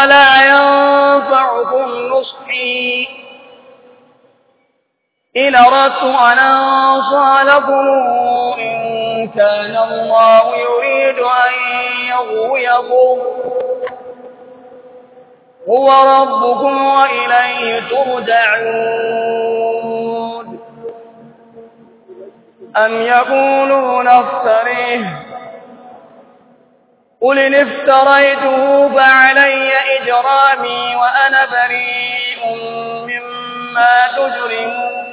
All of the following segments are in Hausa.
ولا ينفعكم نصحي إن أردت أن أنصى لكم إن كان الله يريد أن يغويكم هو ربكم وإليه ترجعون أم يقولون افتريه قل إن افتريته فعلي إجرامي وأنا بريء مما تجرمون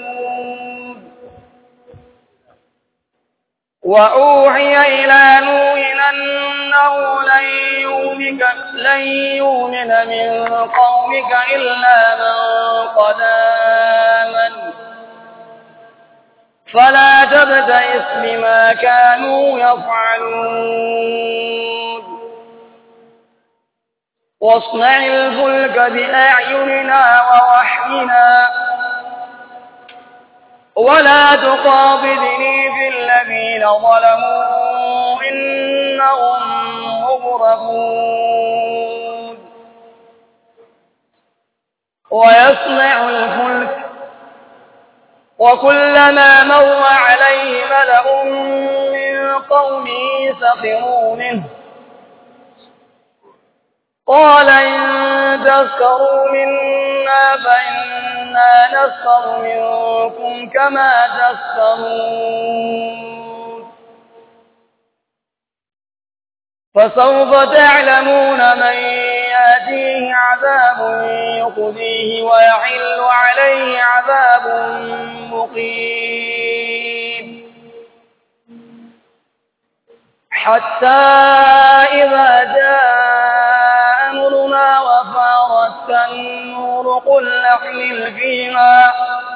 وأوحي إلى نوح أنه لن يؤمن لن يؤمن من قومك إلا من قد آمن فلا تبتئس بما كانوا يفعلون واصنع الفلك بأعيننا ووحينا ولا تخاطبني في الذين ظلموا إنهم مغرقون ويصنع الفلك وكلما مر عليه ملأ من قومه سخروا منه قال إن تسخروا منا فإنا نسخر منكم كما تسخرون فسوف تعلمون من يأتيه عذاب يخزيه ويحل عليه عذاب مقيم حتى إذا جاء أمرنا وفارت النور قل نحمل فيها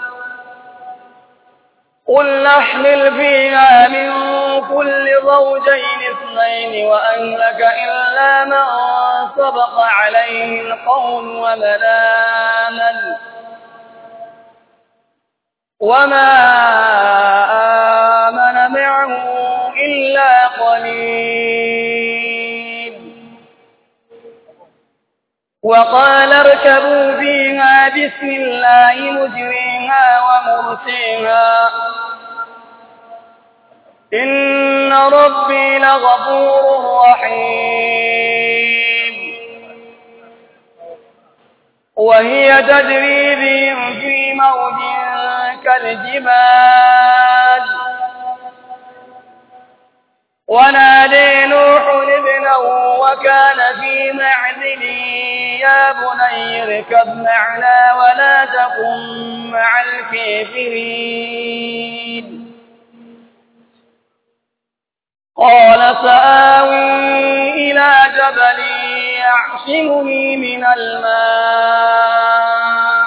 قل نحمل فيها من كل زوجين اثنين وأهلك إلا من سبق عليه القول ومن آمن وما آمن معه إلا قليل وقال اركبوا فيها بسم الله مجريها ومرسيها إن ربي لغفور رحيم وهي تجري بهم في موج كالجبال ونادي نوح ابنه وكان في معزل يا بني اركب معنا ولا تكن مع الكافرين قال سآوي إلى جبل يعصمني من الماء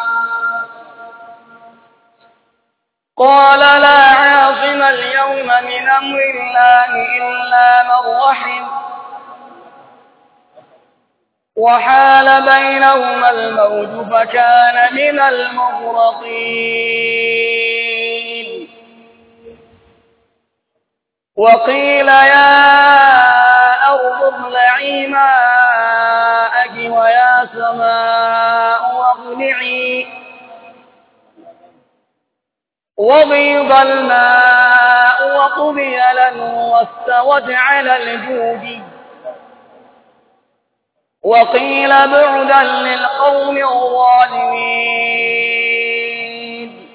قال لا عاصم اليوم من أمر الله إلا من رحم وحال بينهما الموج فكان من المغرقين وقيل يا أرض ابلعي ماءك ويا سماء واقلعي وغيض الماء وقضي الأمر واستوت على الجود وقيل بعدا للقوم الظالمين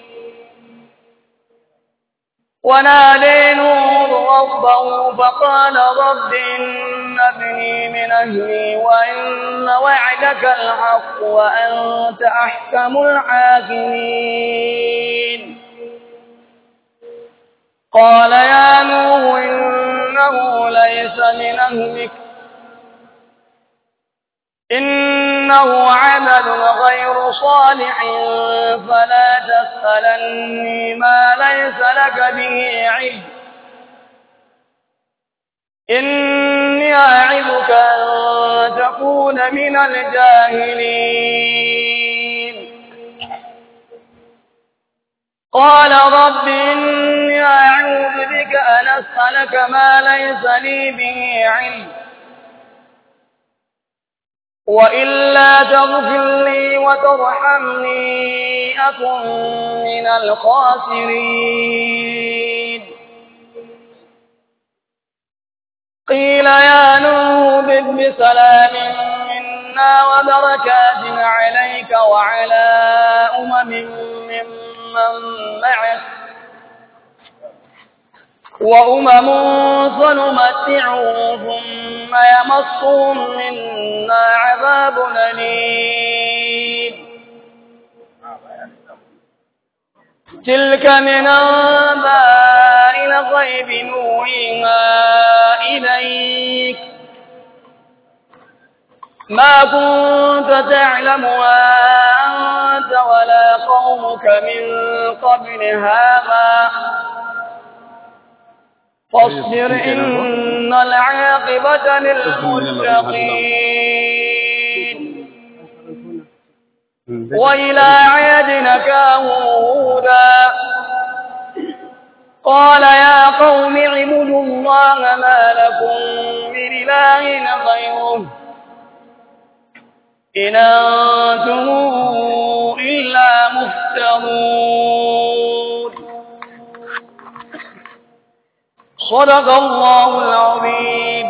ونادي نور ربه فقال رب إن ابني من أهلي وإن وعدك الحق وأنت أحكم الحاكمين قال يا نوح إنه ليس من أهلك إنه عمل غير صالح فلا تسألني ما ليس لك به علم إني أعظك أن تكون من الجاهلين قال رب إني أعوذ بك أن أسألك ما ليس لي به علم وإلا تغفر لي وترحمني أكن من الخاسرين قيل يا نوح بد بسلام منا وبركات عليك وعلى أمم ممن معك وأمم سنمتعهم ثم يمصهم منا عذاب أليم تلك من أنباء الغيب نوحيها إليك ما كنت تعلمها أنت ولا قومك من قبل هذا فاصبر إن العاقبة للمتقين وإلى عاد نكاهم هودا قال يا قوم اعبدوا الله ما لكم من إله غيره إن أنتم إلا مفترون صدق الله العظيم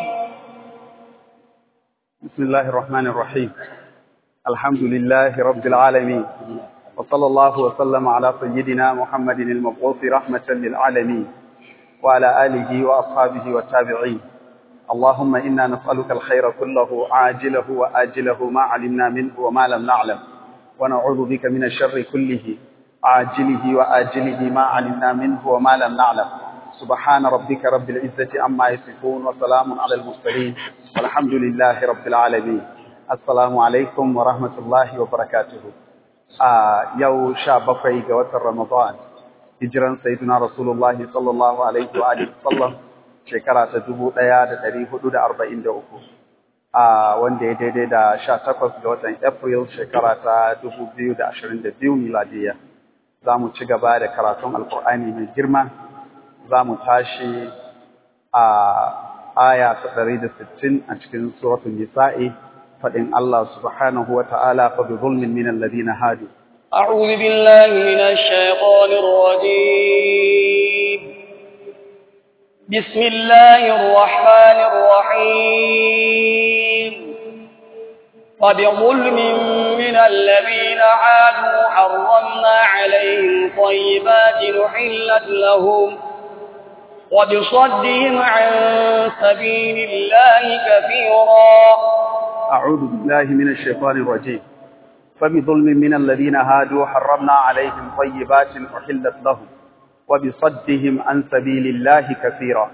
بسم الله الرحمن الرحيم الحمد لله رب العالمين وصلى الله وسلم على سيدنا محمد المبعوث رحمة للعالمين وعلى آله وأصحابه والتابعين اللهم إنا نسألك الخير كله عاجله وآجله ما علمنا منه وما لم نعلم ونعوذ بك من الشر كله عاجله وآجله ما علمنا منه وما لم نعلم سبحان ربك رب العزة عما يصفون وسلام على المرسلين والحمد لله رب العالمين السلام عليكم ورحمة الله وبركاته آه يو شابقي قوة رمضان هجرا سيدنا رسول الله صلى الله عليه وآله وسلم shekara ta dubu ɗaya da ɗari hudu da arba'in da uku a wanda ya daidai da sha takwas ga watan april shekara ta dubu biyu da ashirin da biyu miladiya za mu ci gaba da karatun alkur'ani mai girma za mu tashi a aya ta ɗari da sittin a cikin suratun nisa'i faɗin Allah subhanahu wa ta'ala fa bi zulmin min alladhina hadu أعوذ بالله من الشيطان الرجيم بسم الله الرحمن الرحيم وبظلم من الذين عادوا حرمنا عليهم طيبات نحلت لهم وبصدهم عن سبيل الله كثيرا أعوذ بالله من الشيطان الرجيم فبظلم من الذين هادوا حرمنا عليهم طيبات أحلت لهم وبصدهم عن سبيل الله كثيرا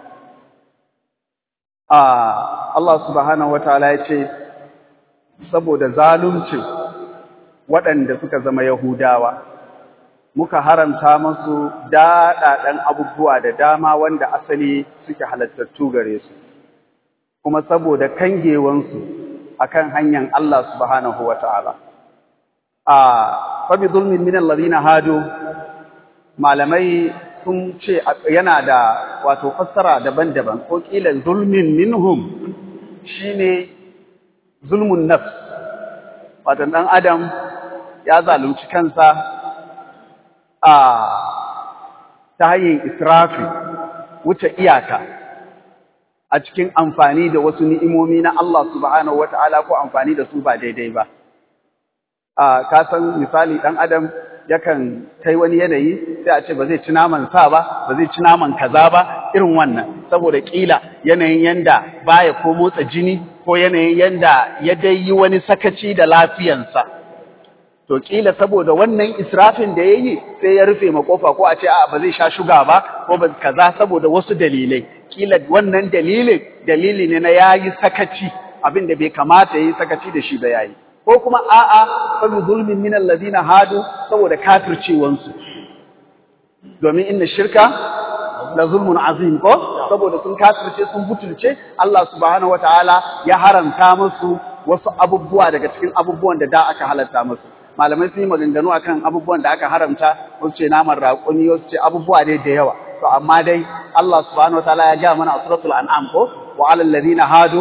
آه الله سبحانه وتعالى يقول saboda zalunci waɗanda suka zama Yahudawa muka haramta musu daɗaɗen abubuwa da dama wanda asali suke halattattu gare su kuma saboda kangewansu akan hanyar Allah subhanahu wata'ala a fa bi zulmin min alladhina hadu malamai sun ce yana da wato fassara daban-daban ko kila zulmin minhum shine zulmun nafs wato dan adam ya zalunci kansa a ta hanyar israfi wuce iyaka a cikin amfani da wasu ni'imomi na Allah subhanahu wata'ala ko amfani da su ba daidai ba a ka san misali dan adam yakan kai wani yanayi sai a ce ba zai ci naman sa ba ba zai ci naman kaza ba irin wannan saboda kila yanayin yanda baya ko motsa jini ko yanayin yanda ya dai yi wani sakaci da lafiyansa to kila saboda wannan israfin da yayi sai ya rufe ma kofa ko a ce a ba zai sha shuga ba ko ba kaza saboda wasu dalilai kila wannan dalilin dalili ne na yayi sakaci abin da bai kamata yayi sakaci da shi ba yayi ko kuma a'a fa bi zulmin min alladhina hadu saboda kafircewansu domin inna shirka la zulmun azim ko saboda sun kafirce sun butulce Allah subhanahu wataala ya haramta musu wasu abubuwa daga cikin abubuwan da da aka halatta musu malamai sun yi maganganu akan abubuwan da aka haramta wasu ce naman raƙumi wasu ce abubuwa dai da yawa to amma dai Allah subhanahu wataala ya ga mana a suratul an'am ko wa alal ladina hadu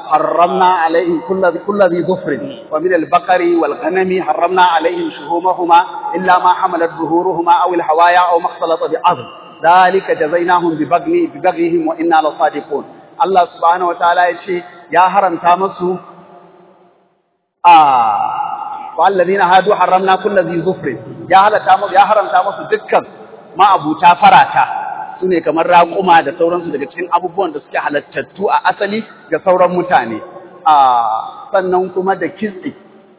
حرمنا عليهم كل كل ذي ظفر ومن البقر والغنم حرمنا عليهم شهومهما إلا ما حملت ظهورهما أو الحوايا أو ما اختلط بعظم ذلك جزيناهم ببغي ببغيهم وإنا لصادقون الله سبحانه وتعالى يشي يا هرم تامسوا آه والذين هادوا حرمنا كل ذي ظفر يا هلا تامس يا هرم تامسوا دكان ما أبو تافراتا su ne kamar raƙuma da sauransu daga cikin abubuwan da suke halattattu a asali ga sauran mutane a sannan kuma da kitse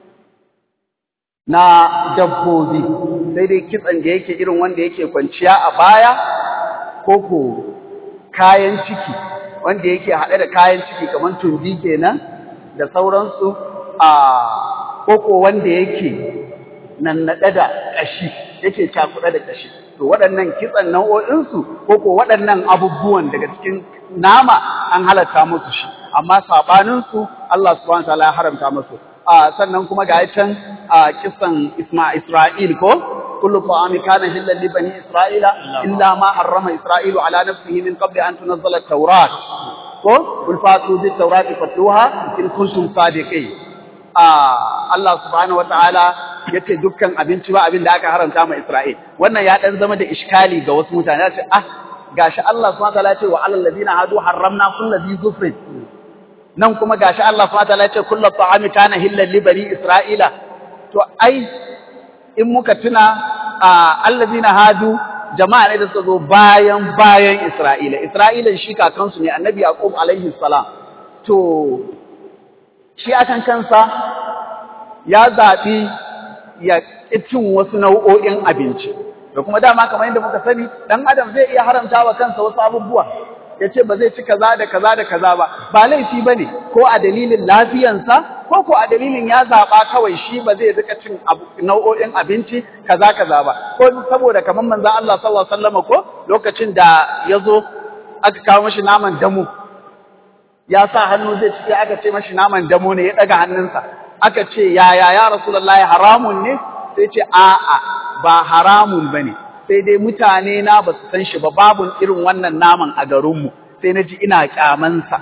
na dabbobi sai dai kitsen da yake irin wanda yake kwanciya a baya ko ko kayan ciki wanda yake haɗe da kayan ciki kamar tumbi kenan da sauransu a koko wanda yake nannaɗe da ƙashi yake cakuɗe da ƙashi to waɗannan kitsan nau'o'insu ko ko waɗannan abubuwan daga cikin nama an halatta musu shi amma saɓaninsu Allah subhanahu wataala ya haramta musu a sannan kuma ga can a kisan Isma Isra'il ko kullu ta'ami kana hillan li bani Isra'ila illa ma harrama Isra'ilu ala nafsihi min qabli an tunzala at-taurat ko kul fatu bit tawrati fatluha in kuntum sadiqin a Allah subhanahu wataala yace dukkan abinci ba abin da aka haramta ma Isra'il wannan ya dan zama da iskali ga wasu mutane ce ah gashi Allah subhanahu wataala ce wa alal ladina hadu harramna kullu dhi zufrin nan kuma gashi Allah subhanahu wataala ce kullu ta'ami kana hillan li bani Isra'ila to ai in muka tuna alladina hadu jama'a ne da suka zo bayan bayan Isra'ila Isra'ilan shi kakansu ne annabi Yaqub alaihi salam to shi akan kansa ya zaɓi ya cin wasu nau'o'in abinci da kuma dama kamar yadda muka sani ɗan adam zai iya haramta wa kansa wasu abubuwa ya ce ba zai ci kaza da kaza da kaza ba ba laifi ba ne ko a dalilin lafiyansa ko ko a dalilin ya zaɓa kawai shi ba zai rika cin nau'o'in abinci kaza kaza ba ko saboda kamar manzon Allah sallallahu alaihi wasallam ko lokacin da ya zo aka kawo mashi naman damu ya sa hannu zai ci aka ce mashi naman damo ne ya daga hannunsa aka ce yaya ya rasulullahi haramun ne sai ce a'a ba haramun bane sai dai mutane na ba su san shi ba babun irin wannan naman a garinmu sai na ji ina kyamansa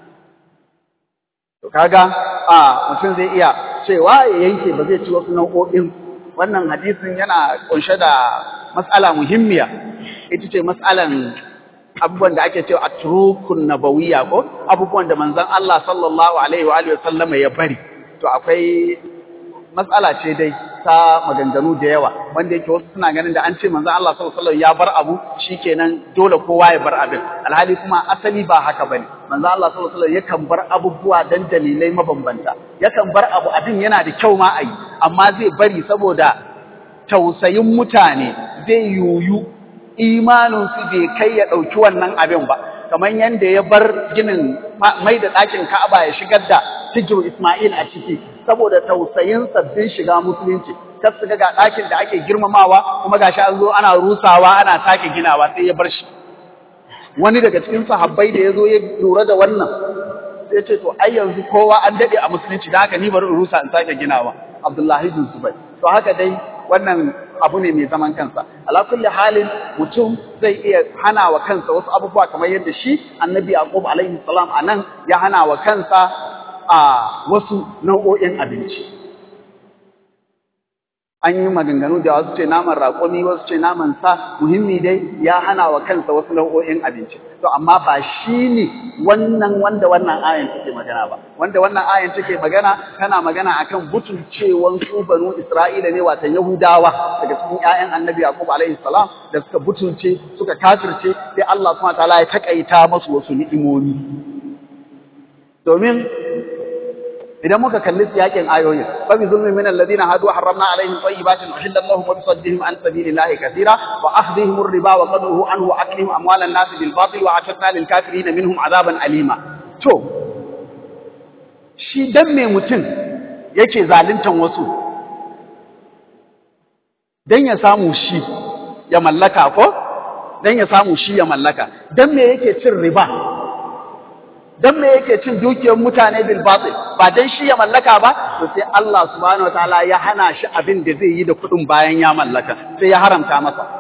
to kaga a mutum zai iya cewa ya yanke ba zai ci wasu nau'o'in wannan hadisin yana kunshe da matsala muhimmiya ita ce matsalan abubuwan da ake cewa atrukun nabawiyya ko abubuwan da manzon Allah sallallahu alaihi wa alihi wasallama ya bari to akwai matsala ce dai ta maganganu da yawa wanda yake wasu suna ganin da an ce manzon Allah sallallahu alaihi wasallam ya bar abu shikenan dole kowa ya bar abin alhali kuma asali ba haka bane manzon Allah sallallahu alaihi wasallam yakan bar abubuwa dan dalilai mabambanta yakan bar abu abin yana da kyau ma ayi amma zai bari saboda tausayin mutane zai yuyu imaninsu bai kai ya ɗauki wannan abin ba kamar yadda ya bar ginin mai da ɗakin Ka'aba ya shigar da hijiru Ismail a ciki saboda tausayin sabbin shiga musulunci kar su ga ɗakin da ake girmamawa kuma gashi an zo ana rusawa ana sake ginawa sai ya bar shi wani daga cikin sahabbai da ya zo ya lura da wannan sai ce to ai yanzu kowa an daɗe a musulunci da haka ni bari in rusa in sake ginawa Abdullahi bin Zubair to haka dai wannan abu ne mai zaman kansa ala kulli halin mutum zai iya hana wa kansa wasu abubuwa kamar yadda shi annabi yaqub alaihi salam anan ya hana wa kansa a wasu nau'o'in abinci an yi maganganu da wasu ce naman raƙumi wasu ce naman sa muhimmi dai ya hana wa kansa wasu nau'o'in abinci to amma ba shi ne wannan wanda wannan ayan take magana ba wanda wannan ayan take magana tana magana akan butulcewan su banu Isra'ila ne watan Yahudawa daga cikin ƴaƴan Annabi Yaqub alaihi salam da suka butulce suka kafirce sai Allah subhanahu wataala ya takaita musu wasu ni'imomi domin idan muka kalli siyakin ayoyin fa bi zulmin min alladhina hadu harramna alaihim tayyibatin uhillat lahum wa bisaddihim an sabilillahi katira wa akhdhihim ar-riba wa qadruhu anhu wa aklihim amwalan nas bil batil wa atadna lil kafirin minhum azaban alima to shi dan me mutum yake zaluntan wasu dan ya samu shi ya mallaka ko dan ya samu shi ya mallaka dan me yake cin riba dan me yake cin dukiyar mutane bil batil ba dan shi ya mallaka ba to sai Allah subhanahu wataala ya hana shi abin da zai yi da kuɗin bayan ya mallaka sai ya haramta masa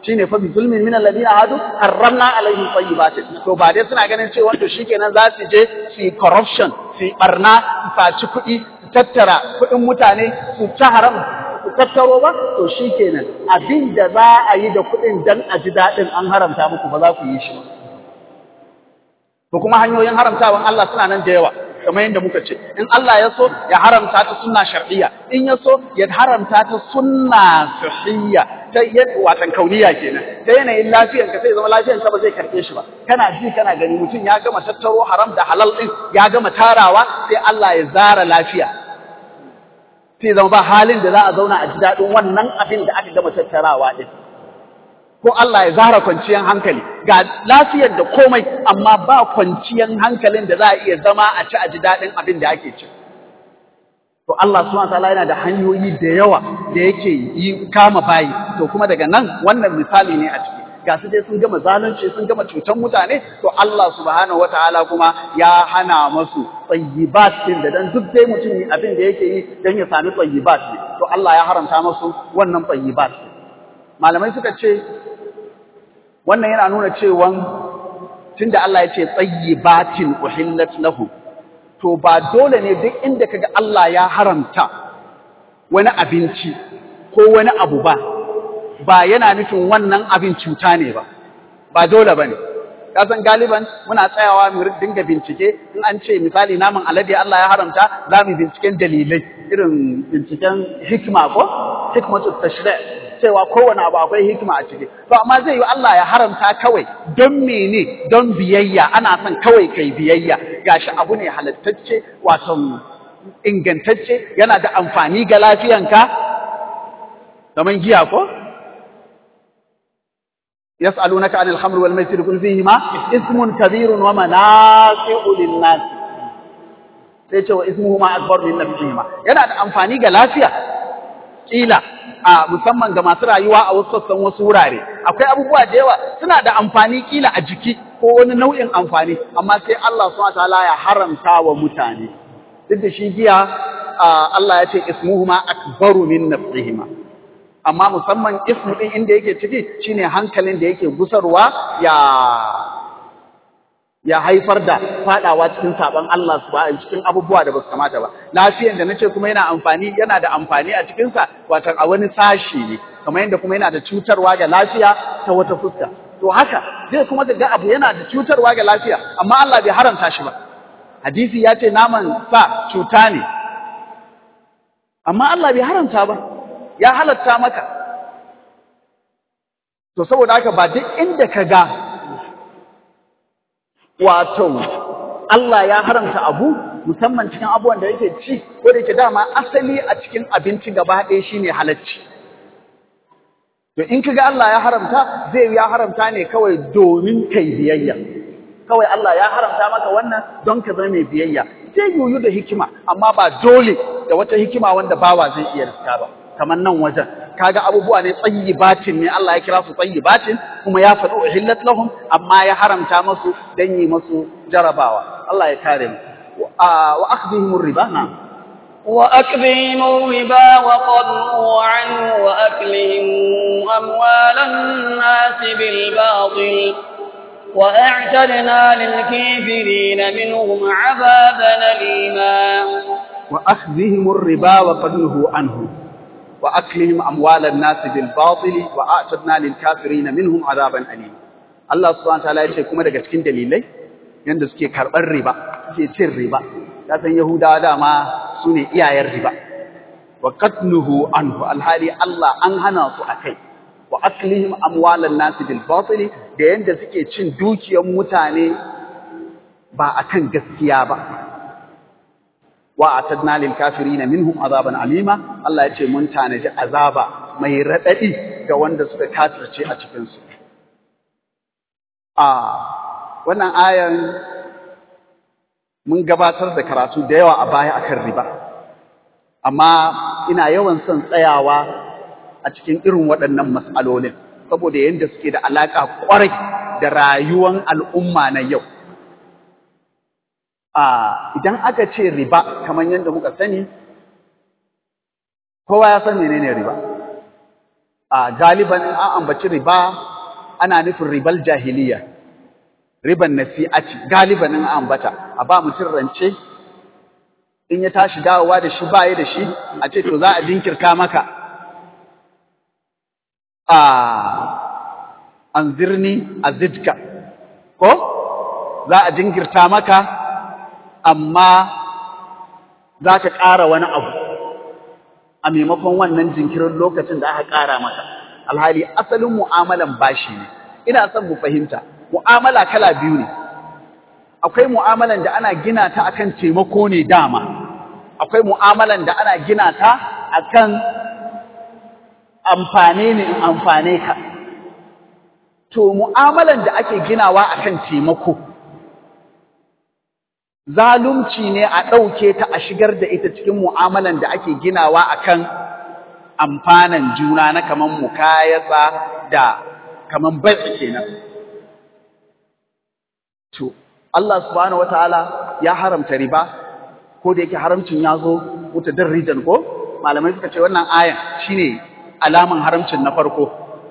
shine fa bi zulmin min alladhina hadu harramna alaihim tayyibatin to ba dai suna ganin cewa to shikenan za su je su yi corruption su yi barna su saci kuɗi su tattara kuɗin mutane su ci haram su tattaro ba to shikenan abin da za a yi da kuɗin dan a ji daɗin an haramta muku ba za ku yi shi ba to kuma hanyoyin haramtawan Allah suna nan da yawa kamar yadda muka ce in Allah ya so ya haramta ta sunna shar'iyya in ya so ya haramta ta sunna sahiyya ta yadda watan kauniya kenan ta yanayin lafiyar ka sai zama lafiyar ka ba zai karbe shi ba kana ji kana gani mutum ya gama tattaro haram da halal din ya gama tarawa sai Allah ya zara lafiya sai zama ba halin da za a zauna a ji daɗin wannan abin da aka gama tattarawa din ko Allah ya zara kwanciyar hankali ga lafiyar da komai amma ba kwanciyar hankalin da za a iya zama a ci a ji daɗin abin da ake ci. To Allah subhanahu wataala yana da hanyoyi da yawa da yake yi kama bayi to kuma daga nan wannan misali ne a ciki ga su dai sun gama zalunci sun gama cutan mutane to Allah subhanahu wataala kuma ya hana masu tsayyibat din da dan duk dai mutum abin da yake yi dan ya sami tsayyibat ne to Allah ya haramta masu wannan tsayyibat malamai suka ce wannan yana nuna cewa tunda Allah ya ce tsayyibatin uhillat lahu to ba dole ne duk inda kaga Allah ya haramta wani abinci ko wani abu ba ba yana nufin wannan abin cuta ne ba ba dole bane ka san galiban muna tsayawa mu dinga bincike in an ce misali naman alade Allah ya haramta za mu binciken dalilai irin binciken hikma ko hikmatu tashri' cewa kowane abu akwai hikima a ciki to amma zai yi Allah ya haramta kawai don mene don biyayya ana son kawai kai biyayya gashi abu ne halattacce wato ingantacce yana da amfani ga lafiyanka kamar giya ko yas'alunaka 'anil khamri wal maisir qul fihima ismun kabirun wa manafi'u lin-nas sai ce wa ismuhuma akbar min nafsihima yana da amfani ga lafiya kila a musamman ga masu rayuwa a wasu sassan wasu wurare akwai abubuwa da yawa suna da amfani kila a jiki ko wani nau'in amfani amma sai Allah subhanahu wataala ya haramta wa mutane duk da shi giya Allah ya ce ismuhuma akbaru min nafsihima amma musamman ismu din inda yake ciki shine hankalin da yake gusarwa ya ya haifar da fadawa cikin saban Allah subhanahu cikin abubuwa da basu kamata ba lafiyan da nace kuma yana amfani yana da amfani a cikin sa wato a wani sashi ne kamar yadda kuma yana da cutarwa ga lafiya ta wata fuska to haka zai kuma ga abu yana da cutarwa ga lafiya amma Allah bai haramta shi ba hadisi ya ce naman sa cuta ne amma Allah bai haramta ba ya halatta maka to saboda haka ba duk inda ka ga wato Allah ya haramta abu musamman cikin abubuwan da yake ci ko da yake dama asali a cikin abinci gaba ɗaya shine halacci to in kaga Allah ya haramta zai ya haramta ne kawai domin kai biyayya kawai Allah ya haramta maka wannan don ka zama mai biyayya zai yuyu da hikima amma ba dole da wata hikima wanda bawa zai iya riska ba kamar nan wajen kaga abubuwa ne tsayyibatin ne Allah ya kira su tsayyibatin kuma ya faɗi uhillat lahum amma ya haramta masu dan yi masu jarabawa Allah ya kare mu wa akhdhihim riba na وأكلهم الربا وقضوا عنه وأكلهم أموال الناس بالباطل وأعتدنا للكافرين منهم عذابا أليما وأخذهم الربا وقد نهوا عنه وأكلهم أموال الناس بالباطل وأعتدنا للكافرين منهم عذابا أليما الله سبحانه وتعالى yace kuma daga cikin dalilai yanda suke karɓar riba suke cin riba ka san yahudawa dama su ne iyayen riba wa qatluhu anhu alhali Allah an hana su akai wa aklihim amwalan nas bil batil da yanda suke cin dukiyar mutane ba akan gaskiya ba wa atadna lil kafirin minhum azaban alima Allah ya ce mun tanaji azaba mai radadi ga wanda suka kafirce a cikin su a wannan ayan mun gabatar da karatu da yawa a baya akan riba amma ina yawan son tsayawa a cikin irin waɗannan mas'alolin saboda yadda suke da alaƙa ƙwarai da rayuwan al'umma na yau a idan aka ce riba kamar yadda muka sani kowa ya san menene riba a galiban an ambaci riba ana nufin ribal jahiliya riban nasi'ati galiban an ambata a ba mutum rance in ya tashi dawowa da shi baya da shi a ce to za a jinkirta maka a anzirni azidka ko za a jinkirta maka amma za ka ƙara wani abu a maimakon wannan jinkirin lokacin da aka ƙara maka alhali asalin mu'amalan bashi ne ina son mu fahimta mu'amala kala biyu ne akwai mu'amalan da ana gina ta akan taimako ne dama akwai mu'amalan da ana gina ta akan amfane ne in amfane ka to mu'amalan da ake ginawa akan taimako zalunci ne a ɗauke ta a shigar da ita cikin mu'amalan da ake ginawa akan amfanan juna na kaman mukayasa da kaman bai kenan to Allah subhanahu wataala ya haramta riba ko da yake haramcin ya zo mutadarrijan ko malamai suka ce wannan ayan shine alaman haramcin na farko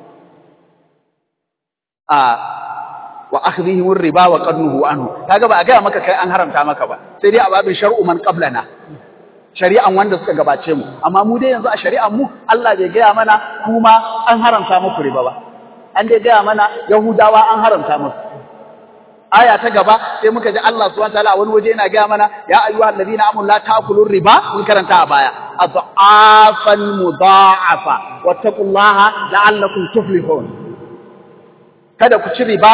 a wa akhdhihim riba wa qadnuhu anhu kaga ba a ga maka kai an haramta maka ba sai dai a babin shar'u man qablana shari'an wanda suka gabace mu amma mu dai yanzu a shari'an mu Allah bai gaya mana kuma an haramta muku riba ba an dai gaya mana yahudawa an haramta muku aya ta gaba sai muka ji Allah subhanahu wataala wani waje yana gaya mana ya ayyuhal ladina amanu la ta'kulur riba mun karanta a baya adhafan mudha'afa wattaqullaha la'allakum tuflihun kada ku ci riba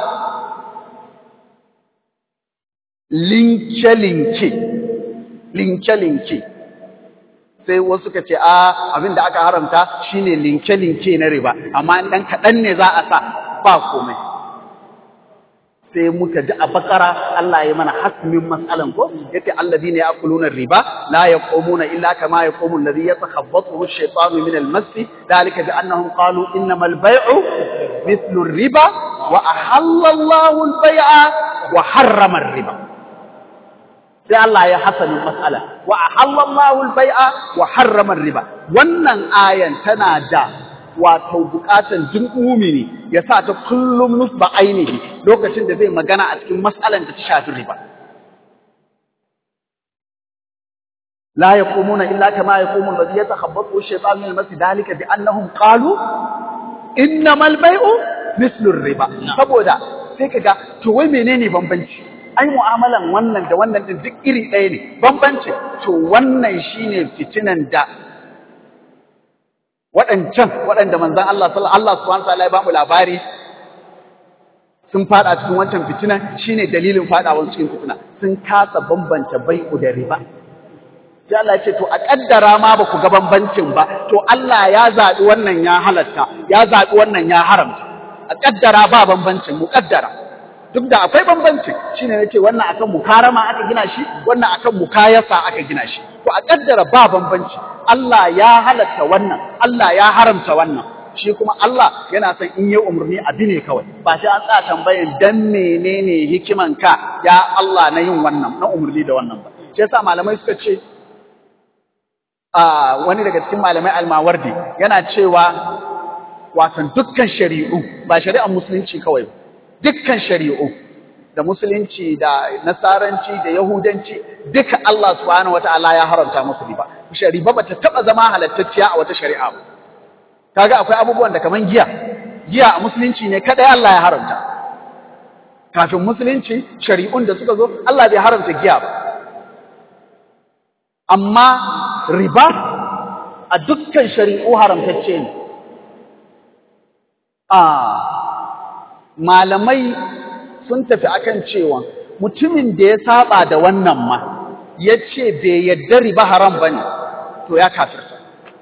linke linke linke linke sai wasu ka ce a abin da aka haramta shine linke linke na riba amma dan kaɗan ne za a sa ba komai sai muka ji a bakara Allah ya mana hasmin mas'alan ko yace alladhina ya'kuluna riba la yaqumuna illa kama yaqumu alladhi yatakhabbathu ash-shaytanu min al-mass dhalika bi annahum qalu innamal bay'u mithlu ar-riba wa ahalla Allahu al-bay'a wa harrama ar-riba sai Allah ya hasanin mas'ala wa ahalla Allahu al-bay'a wa harrama ar-riba wannan ayan tana da wato bukatan jin umini ya sa ta kullum nusba ainihi lokacin da zai magana a cikin mas'alan da ta shafi riba la yaqumuna illa kama yaqumu alladhi yatakhabbathu ash-shaytanu min al-mas dalika bi annahum qalu innamal bay'u mithlu ar-riba saboda sai kaga to wai menene bambanci ai mu'amalan wannan da wannan din duk iri ɗaya ne bambanci to wannan shine fitinan da waɗancan waɗanda manzan Allah Allah subhanahu wa ta'ala ya bamu labari sun fada cikin wancan fitina shine dalilin fadawan cikin fitina sun kasa bambanta bai'u da riba sai Allah ya ce to a kaddara ma ba ku ga bambancin ba to Allah ya zabi wannan ya halatta ya zabi wannan ya haramta a kaddara ba bambancin mu kaddara duk da akwai bambanci shine nace wannan akan mukarama aka gina shi wannan akan mukayasa aka gina shi to a kaddara ba bambanci Allah ya halatta wannan Allah ya haramta wannan shi kuma Allah yana son in yi umarni abi ne kawai ba sai an tsaya tambayan dan menene hikiman ka ya Allah na yin wannan na umarni da wannan ba shi yasa malamai suka ce a wani daga cikin malamai almawardi yana cewa watan dukkan shari'u ba shari'ar musulunci kawai ba dukkan shari'u da musulunci da nasaranci da yahudanci duka Allah subhanahu wataala ya haramta musu riba shari'a bata taba zama halattacciya a wata shari'a ba kaga akwai abubuwan da kaman giya giya a musulunci ne kada Allah ya haramta kafin musulunci shari'un da suka zo Allah bai haramta giya ba amma riba a dukkan shari'u haramtacce ne a malamai sun tafi akan cewa mutumin da ya saba da wannan ma ya ce bai yadda riba haram ba ne to ya kafirta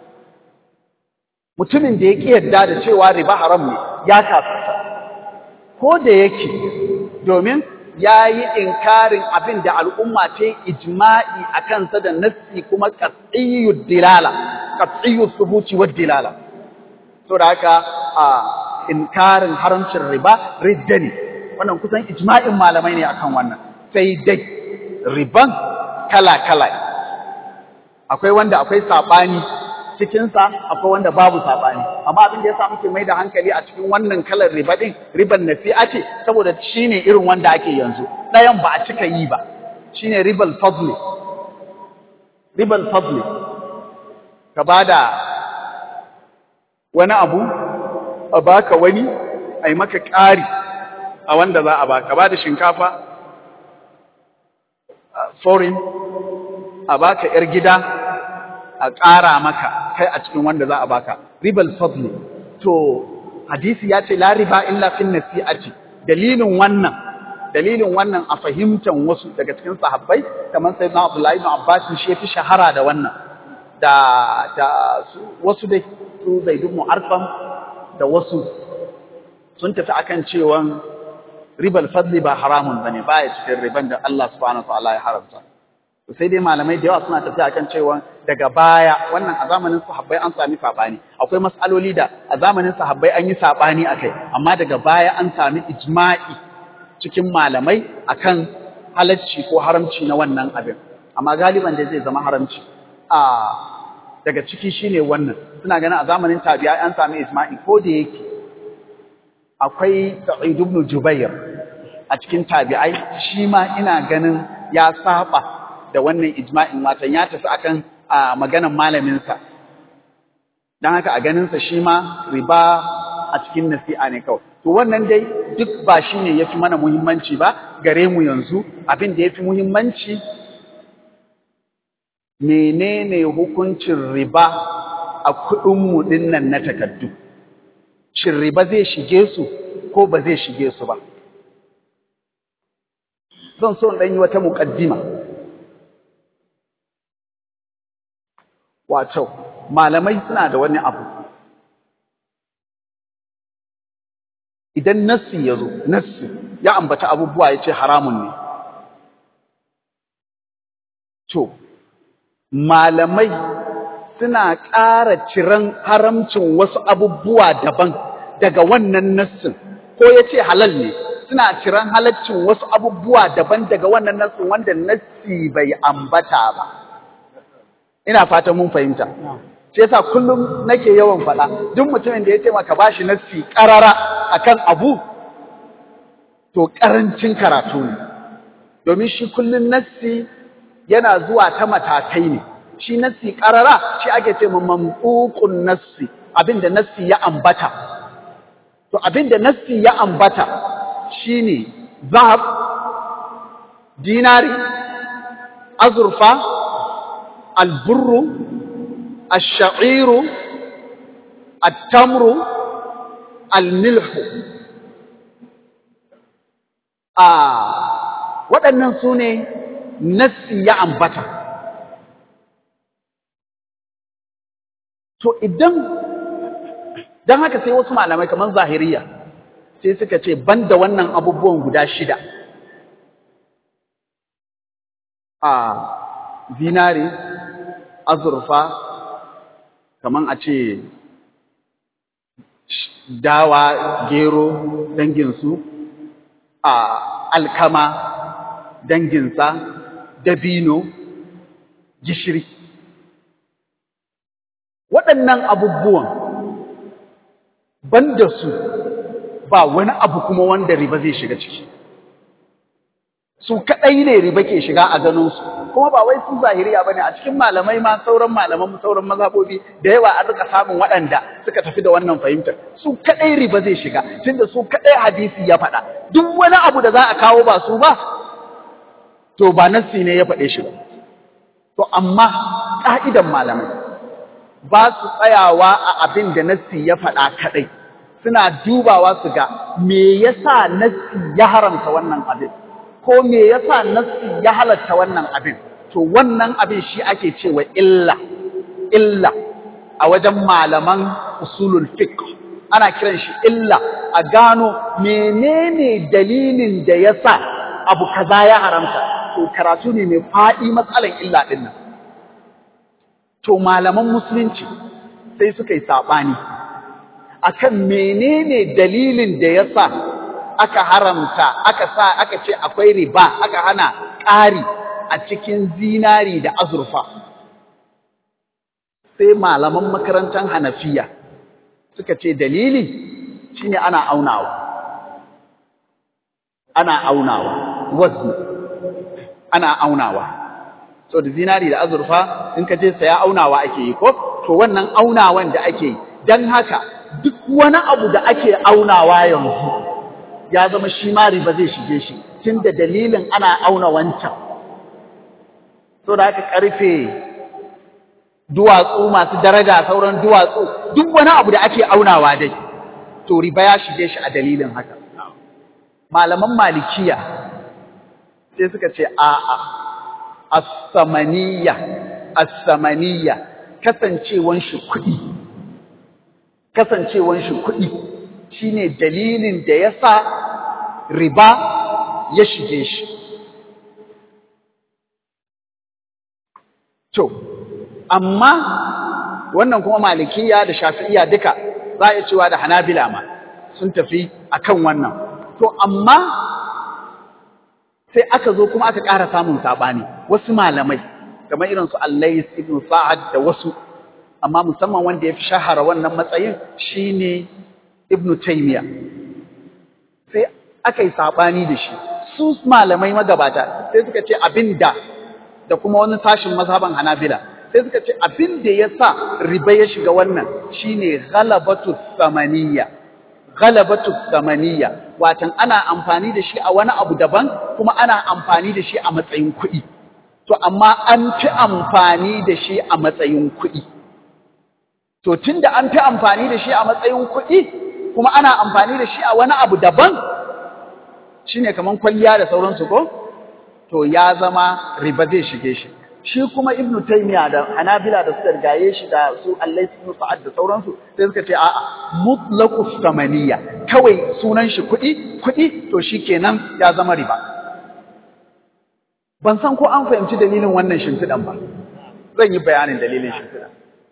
mutumin da ya ƙi yadda da cewa riba haram ne ya kafirta ko da yake domin ya yi inkarin abin da al'umma ta yi ijma'i a kansa da nassi kuma katsiyyar dilala katsiyyar subuci wa dilala to da haka a inkarin haramcin riba ridda ne wannan kusan ijma'in malamai ne akan wannan sai dai riban kala-kala akwai wanda akwai sabani cikinsa akwai wanda babu saɓani amma abin da ya sa muke mai da hankali a cikin wannan kalar riba ɗin riban nasi'a ce saboda shi ne irin wanda ake yanzu ɗayan ba a cika yi ba shi ne ribal fadli ribal fadli ka ba da wani abu a baka wani a yi maka ƙari a wanda za a baka ba da shinkafa foreign a baka ‘yar gida a ƙara maka kai a cikin wanda za a baka ribal fadli to hadisi ya ce la riba illa fin nasi'ati dalilin wannan dalilin wannan a fahimtar wasu daga cikin sahabbai kamar sai na Abdullahi ibn Abbas shi yafi shahara da wannan da da wasu dai su Zaid ibn Arqam da wasu sun tafi akan cewa ribal fadli ba haramun bane baya cikin riban da Allah subhanahu wa ta'ala ya haramta sai dai malamai da yawa suna tafiya akan cewa daga baya wannan a zamanin sahabbai an sami sabani akwai mas'aloli da a zamanin sahabbai an yi sabani akai amma daga baya an sami ijma'i cikin malamai akan halacci ko haramci na wannan abin amma galiban da zai zama haramci a daga ciki shine wannan suna ganin a zamanin tabi'a an sami ijma'i ko da yake akwai Sa'id ibn Jubair a cikin tabi'ai shi ma ina ganin ya saba da wannan ijma'in watan ya tafi akan a maganan malaminsa dan haka a ganinsa shi ma riba a cikin nasi'a ne kawai to wannan dai duk ba shine yafi mana muhimmanci ba gare mu yanzu abin da yafi muhimmanci menene hukuncin riba a kuɗin mu dinnan na takaddu shin riba zai shige su ko ba zai shige su ba zan so in ɗan yi wata muƙaddima wato malamai suna da wani abu idan nassi ya zo nassi ya ambata abubuwa ya ce haramun ne to malamai suna ƙara ciran haramcin wasu abubuwa daban daga wannan nassin ko ya ce halal ne suna ciran halaccin wasu abubuwa daban daga wannan nassin wanda nassi bai ambata ba ina fatan mun fahimta shi yasa kullum nake yawan faɗa duk mutumin da ya ce maka bashi nassi ƙarara akan abu to ƙarancin karatu ne domin shi kullum nassi yana zuwa ta matakai ne shi nassi ƙarara shi ake ce mamduqun nassi abinda nassi ya ambata to abinda nassi ya ambata shine zahab dinari azurfa alburru الشعير التمر الملح آه waɗannan su ne nassi ya ambata to idan don haka sai wasu malamai kamar zahiriya sai suka ce banda wannan abubuwan guda shida a zinare azurfa kaman a ce dawa gero danginsu a alkama danginsa dabino gishiri waɗannan abubuwan banda su ba wani abu kuma wanda riba zai shiga ciki su kaɗai ne riba ke shiga a ganinsu kuma ba wai su zahiriya bane a cikin malamai ma sauran malaman sauran mazhabobi da yawa an rika samun waɗanda suka tafi da wannan fahimtar su kadai riba zai shiga tunda su kadai hadisi ya faɗa duk wani abu da za a kawo ba su ba to ba nassi ne ya faɗe shi ba to amma ka'idan malamai ba su tsayawa a abin da nassi ya faɗa kadai suna dubawa su ga me yasa nassi ya haramta wannan abin ko me yasa nassi ya halatta wannan abin to wannan abin shi ake cewa illa illa a wajen malaman usulul fiqh ana kiran shi illa a gano menene dalilin da yasa abu kaza ya haramta to karatu ne mai faɗi matsalan illa din nan to malaman musulunci sai suka yi sabani akan menene dalilin da yasa aka haramta aka sa aka ce akwai riba aka hana ƙari a cikin zinari da azurfa sai malaman makarantar hanafiya suka ce dalili shine ana aunawa ana aunawa wazni ana aunawa so da zinari da azurfa in ka je saya aunawa ake yi ko to wannan aunawan da ake yi dan haka duk wani abu da ake aunawa yanzu ya zama shi ma riba zai shige shi tunda dalilin ana auna wancan so da haka karfe duwatsu masu daraja sauran duwatsu duk wani abu da ake aunawa dai to riba ya shige shi a dalilin haka malaman malikiya sai suka ce a'a as-samaniya as-samaniya kasancewan shi kuɗi kasancewan shi kuɗi shine dalilin da yasa riba ya shige shi to amma wannan kuma malikiya da shafi'iya duka za a cewa da hanabila ma sun tafi akan wannan to amma sai aka zo kuma aka ƙara samun saɓani wasu malamai kamar irin su Allais ibn Sa'ad da wasu amma musamman wanda ya fi shahara wannan matsayin shine Ibn Taymiyyah sai aka yi saɓani da shi su malamai magabata sai suka ce abinda da kuma wani sashin mazhaban Hanabila sai suka ce abin da ya sa riba ya shiga wannan shine ghalabatu samaniya ghalabatu samaniya watan ana amfani da shi a wani abu daban kuma ana amfani da shi a matsayin kuɗi to amma an fi amfani da shi a matsayin kuɗi to tunda an fi amfani da shi a matsayin kuɗi kuma ana amfani da shi a wani abu daban shine kaman kwalliya da sauransu ko to ya zama riba zai shige shi shi kuma ibnu taymiya da hanabila da suka rigaye shi da su allai ibn sa'ad da sauransu sai suka ce a'a mutlaqu samaniya kawai sunan shi kuɗi kuɗi to shikenan ya zama riba ban san ko an fahimci dalilin wannan shimfiɗan ba zan yi bayanin dalilin shimfiɗan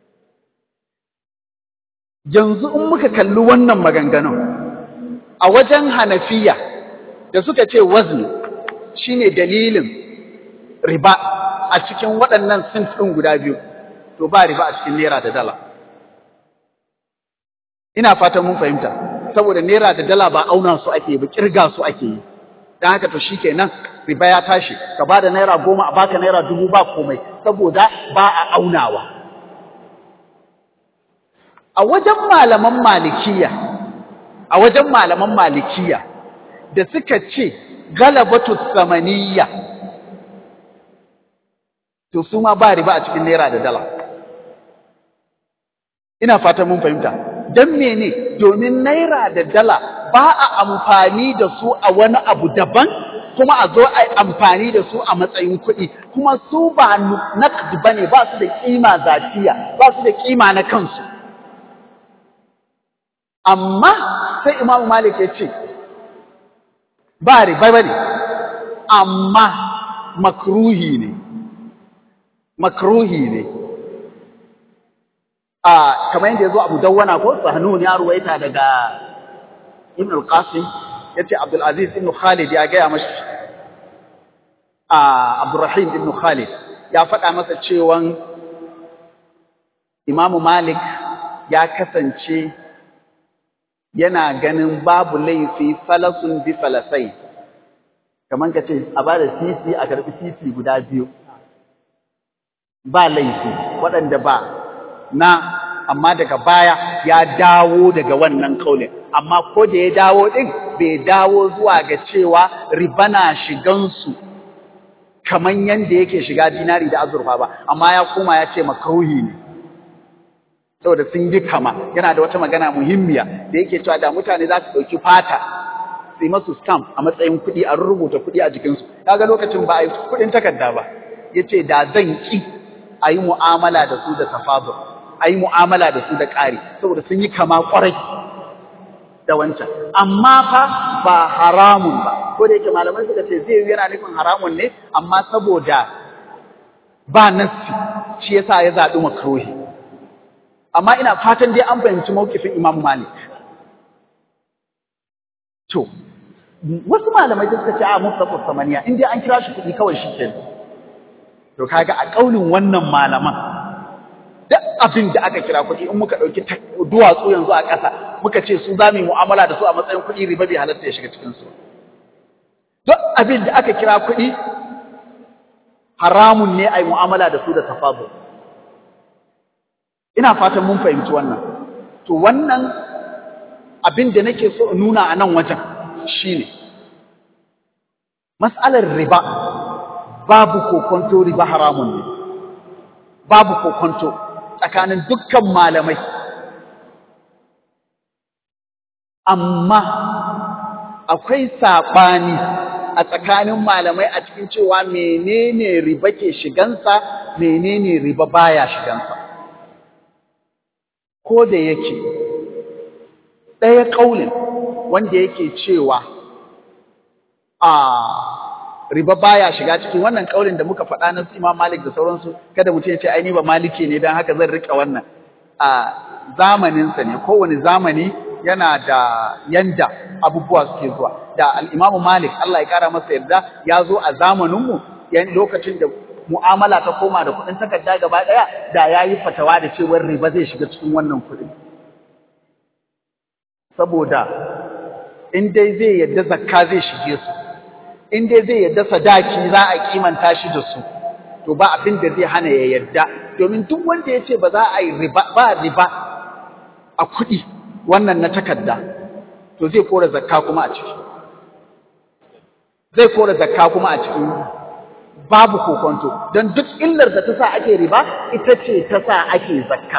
yanzu in muka kalli wannan maganganun a wajen hanafiya da suka ce wazni shine dalilin riba a cikin waɗannan sint ɗin guda biyu to ba riba a cikin naira da dala ina fatan mun fahimta saboda naira da dala ba auna su ake ba kirga su ake yi dan haka to shikenan riba ya tashi ka bada naira goma a baka naira dubu ba komai saboda ba a aunawa a wajen malaman malikiya a wajen malaman malikiya da suka ce galabatu samaniya to su ma ba riba a cikin naira da dala ina fatan mun fahimta dan mene domin naira da dala ba a amfani da su a wani abu daban kuma a zo a yi amfani da su a matsayin kuɗi kuma su ba naqd bane ba su da kima zatiya ba su da kima na kansu amma sai imamu malik ya ce ba riba bane amma makruhi ne makruhi ne a kamar yadda yazo Abu Dawwana ko Sahnun ya ruwaita daga Ibn al-Qasim yace Abdul Aziz ibn Khalid ya gaya mashi a Abdurrahim ibn Khalid ya faɗa masa cewan Imam Malik ya kasance yana ganin babu laifi falasun bi falasai kamar ka ce a bada sisi a karɓi sisi guda biyu ba laifi waɗanda ba na amma daga baya ya dawo daga wannan kaulin amma ko da ya dawo ɗin bai dawo zuwa ga cewa riba na shigansu kamar yadda yake shiga dinari da azurfa ba amma ya koma ya ce makauhi ne saboda sun yi kama yana da wata magana muhimmiya da yake cewa da mutane za su ɗauki fata su yi masu stamp a matsayin kuɗi a rubuta kuɗi a jikinsu kaga lokacin ba a yi kuɗin takarda ba ya ce da zan ƙi a yi mu'amala da su da tafadul a yi mu'amala da su da ƙari saboda sun yi kama ƙwarai da wancan amma fa ba haramun ba ko da yake malamai suka ce zai yana nufin haramun ne amma saboda ba nassi shi yasa ya zaɓi makruhi amma ina fatan dai an fahimci mawkifin Imam Malik to wasu malamai da suka ce a mutlaqu samaniya in dai an kira shi kuɗi kawai shi kenan to kaga a kaulin wannan malaman duk abin da aka kira kuɗi in muka ɗauki duwatsu yanzu a ƙasa muka ce su za mu yi mu'amala da su a matsayin kuɗi riba bai halatta ya shiga cikin su duk abin da aka kira kuɗi haramun ne a yi mu'amala da su da tafadul ina fatan mun fahimci wannan to wannan abin da nake so in nuna a nan wajen shine mas'alar riba babu kokonto riba haramun ne babu kokonto tsakanin dukkan malamai amma akwai saɓani a tsakanin malamai a cikin cewa menene riba ke shigansa menene riba baya shigansa ko da yake ɗaya ƙaulin wanda yake cewa a riba baya shiga cikin wannan ƙaulin da muka faɗa na su Imam Malik da sauransu kada mutum ya ce ai ni ba maliki ne dan haka zan rika wannan a zamaninsa ne kowane zamani yana da yanda abubuwa suke zuwa da al-Imam Malik Allah ya kara masa yarda ya zo a zamaninmu lokacin da mu'amala ta koma da kuɗin takarda gaba ɗaya da ya yi fatawa da cewar riba zai shiga cikin wannan kuɗin. Saboda in dai zai yadda zakka zai shige su, in dai zai yadda sadaki za a kimanta shi da su, to ba abin da zai hana ya yadda, domin duk wanda ya ce ba za a yi riba ba riba a kuɗi wannan na takarda, to zai kora zakka kuma a ciki. Zai kora zakka kuma a cikin babu kokonto don duk illar da ta sa ake riba ita ce ta sa ake zakka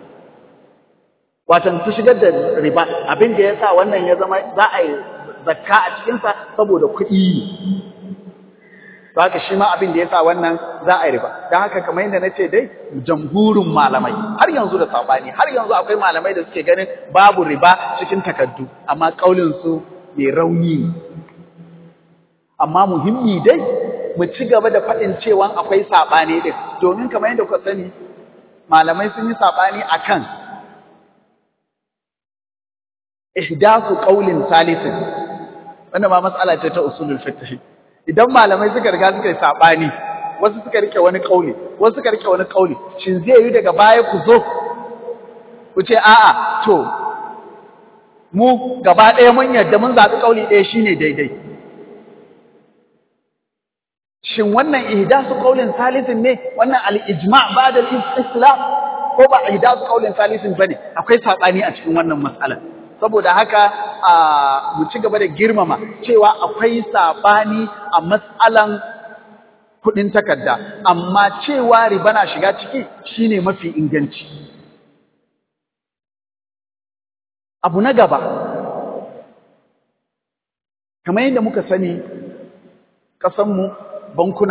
watan ta shigar da riba abin da ya sa wannan ya zama za a yi zakka a cikinsa saboda kuɗi ne haka shi ma abin da ya sa wannan za a yi riba don haka kamar yadda na ce dai jamhurin malamai har yanzu da saɓani har yanzu akwai malamai da suke ganin babu riba cikin takaddu amma ƙaulinsu mai rauni ne amma muhimmi dai mu ci gaba da faɗin cewa akwai saɓani ɗin domin kamar yadda kuka sani malamai sun yi saɓani a kan ihdasu ƙaulin salisin wanda ma matsala ce ta usulul fiqh idan malamai suka riga suka yi saɓani wasu suka rike wani ƙauli wasu suka rike wani ƙauli shin zai yi daga baya ku zo ku ce a'a to mu gaba ɗaya mun yarda mun zaɓi ƙauli ɗaya shine daidai shin wannan ihdasu qaulin salisin ne wannan al-ijma' ba'da al-islam ko ba ihdasu qaulin salisin bane akwai sabani a cikin wannan mas'ala saboda haka a mu ci gaba da girmama cewa akwai sabani a mas'alan kudin takarda amma cewa riba na shiga ciki shine mafi inganci abu na gaba kamar yadda muka sani ƙasanmu bankuna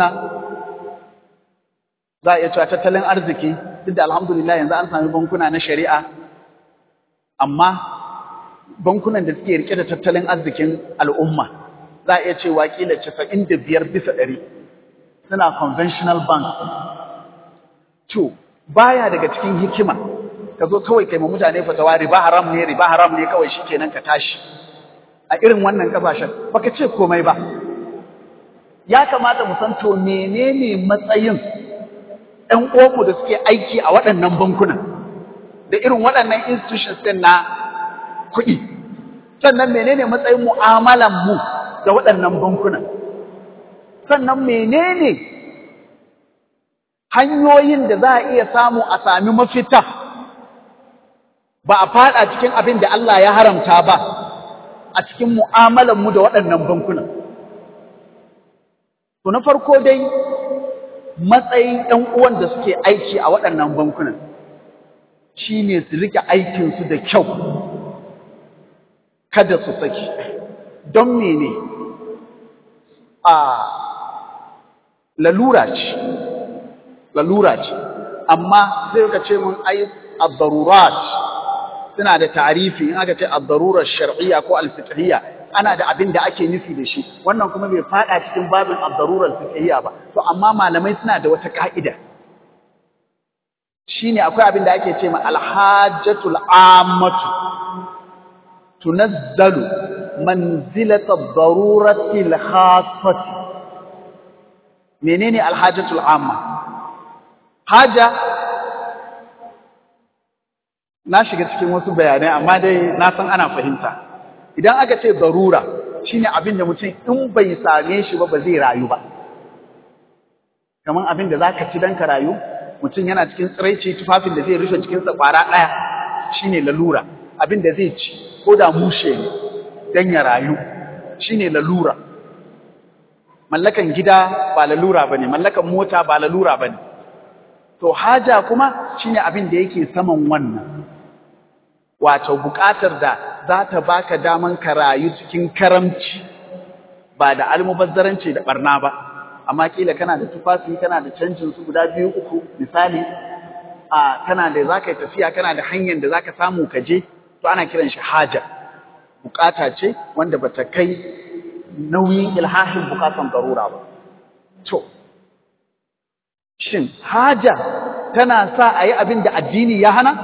za a iya cewa tattalin arziki duk da alhamdulillah yanzu an sami bankuna na shari'a amma bankunan da suke rike da tattalin arzikin al'umma za a iya cewa kila 95 bisa ɗari suna conventional bank to baya daga cikin hikima ka zo kawai kai ma mutane fatawa riba haram ne riba haram ne kawai shikenan ka tashi a irin wannan kasashen baka ce komai ba ya kamata mu san to menene matsayin ɗan uwanmu da suke aiki a waɗannan bankunan da irin waɗannan institutions ɗin na kuɗi sannan menene matsayin mu'amalan mu da waɗannan bankunan sannan menene hanyoyin da za a iya samu a sami mafita ba a faɗa cikin abin da Allah ya haramta ba a cikin mu'amalan mu da waɗannan bankunan To na farko dai matsayin ɗan uwan da suke aiki a waɗannan bankunan shi ne su rike aikinsu da kyau kada su saki don mene a lalura ce lalura ce amma zai ka ce mun ai ad-darurat suna da tarifi in aka ce ad-darurar shar'iyya ko al-fiqhiyya ana da abin da ake nufi da shi wannan kuma bai fada cikin babin ad-darurar fiqhiyya ba to amma malamai suna da wata ka'ida shine akwai abin da ake ce ma al-hajjatul ammatu tunazzalu manzilata ad-darurati al-khassati menene al-hajjatul amma haja na shiga cikin wasu bayanai amma dai na san ana fahimta idan aka ce zarura shine abin da mutum in bai same shi ba ba zai rayu ba kamar abin da zaka ci dan ka rayu mutum yana cikin tsiraici tufafin da zai rufe cikinsa kwara ɗaya shine lalura abin da zai ci ko da mushe ne dan ya rayu shine lalura mallakan gida ba lalura bane mallakan mota ba lalura bane to haja kuma shine abin da yake saman wannan wato buƙatar da za ta baka daman ka rayu cikin karamci ba da almubazzaranci da barna ba amma kila kana da tufafi kana da canjin su guda biyu uku misali a kana da zaka yi tafiya kana da hanyar da zaka samu ka je to ana kiran shi haja bukata ce wanda bata kai nauyin ilhahin bukatan garura ba to shin haja tana sa a yi abin da addini ya hana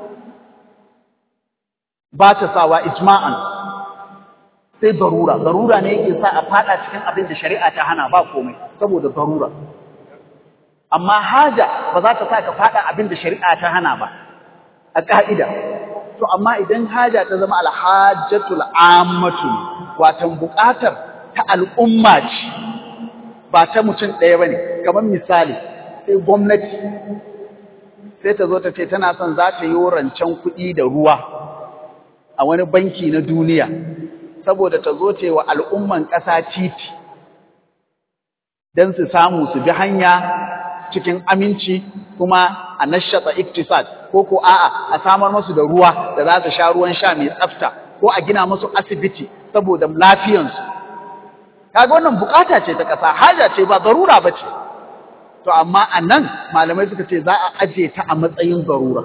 ba ta sawa ijma'an sai darura darura ne yake sa a fada cikin abin da shari'a ta hana ba komai saboda darura amma haja ba za ta sa ka fada abin da shari'a ta hana ba a ka'ida to amma idan haja ta zama alhajjatul ammatu watan buƙatar ta al'umma ce ba ta mutum ɗaya bane kamar misali sai gwamnati sai ta zo ta ce tana son za ta yi rancen kuɗi da ruwa a wani banki na duniya saboda ta zo ce wa al'umman ƙasa titi don su samu su bi hanya cikin aminci kuma a nashata iktisad ko ko a'a a samar musu da ruwa da za su sha ruwan sha mai tsafta ko a gina musu asibiti saboda lafiyansu kaga wannan bukata ce ta ƙasa haja ce ba zarura ba ce to amma a nan malamai suka ce za a aje ta a matsayin zarura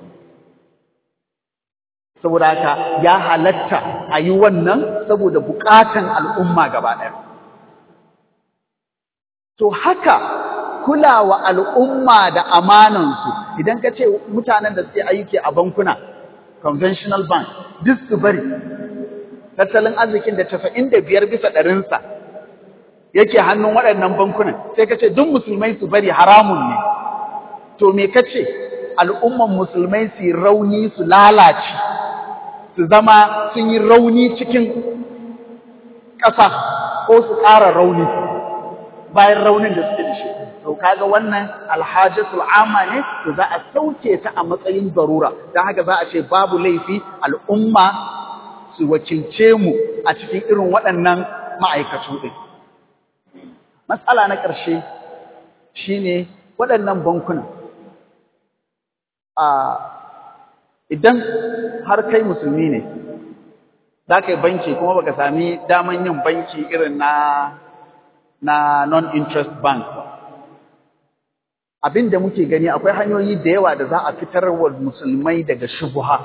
saboda haka ya halatta a yi wannan saboda bukatan al'umma gaba ɗaya. To haka kulawa al'umma da amanansu idan ka ce mutanen da suke aiki a bankuna, conventional bank, duk su bari, tattalin arzikin da tafa'in da biyar bisa ɗarinsa yake hannun waɗannan bankunan, sai ka ce duk musulmai su bari haramun ne. To me ka ce al'umman musulmai su rauni su lalace. su zama sun yi rauni cikin ƙasa ko su ƙara rauni bayan raunin da suke da shi. To kaga wannan alhajatul amma ne to za a sauke ta a matsayin zarura don haka za a ce babu laifi al'umma su wakilce mu a cikin irin waɗannan ma'aikatu ɗin. Matsala na ƙarshe shine waɗannan bankunan. idan har kai musulmi ne za ka yi banki kuma baka sami daman yin banki irin na na non-interest bank ba abin da muke gani akwai hanyoyi da yawa da za a fitar wa musulmai daga shubuha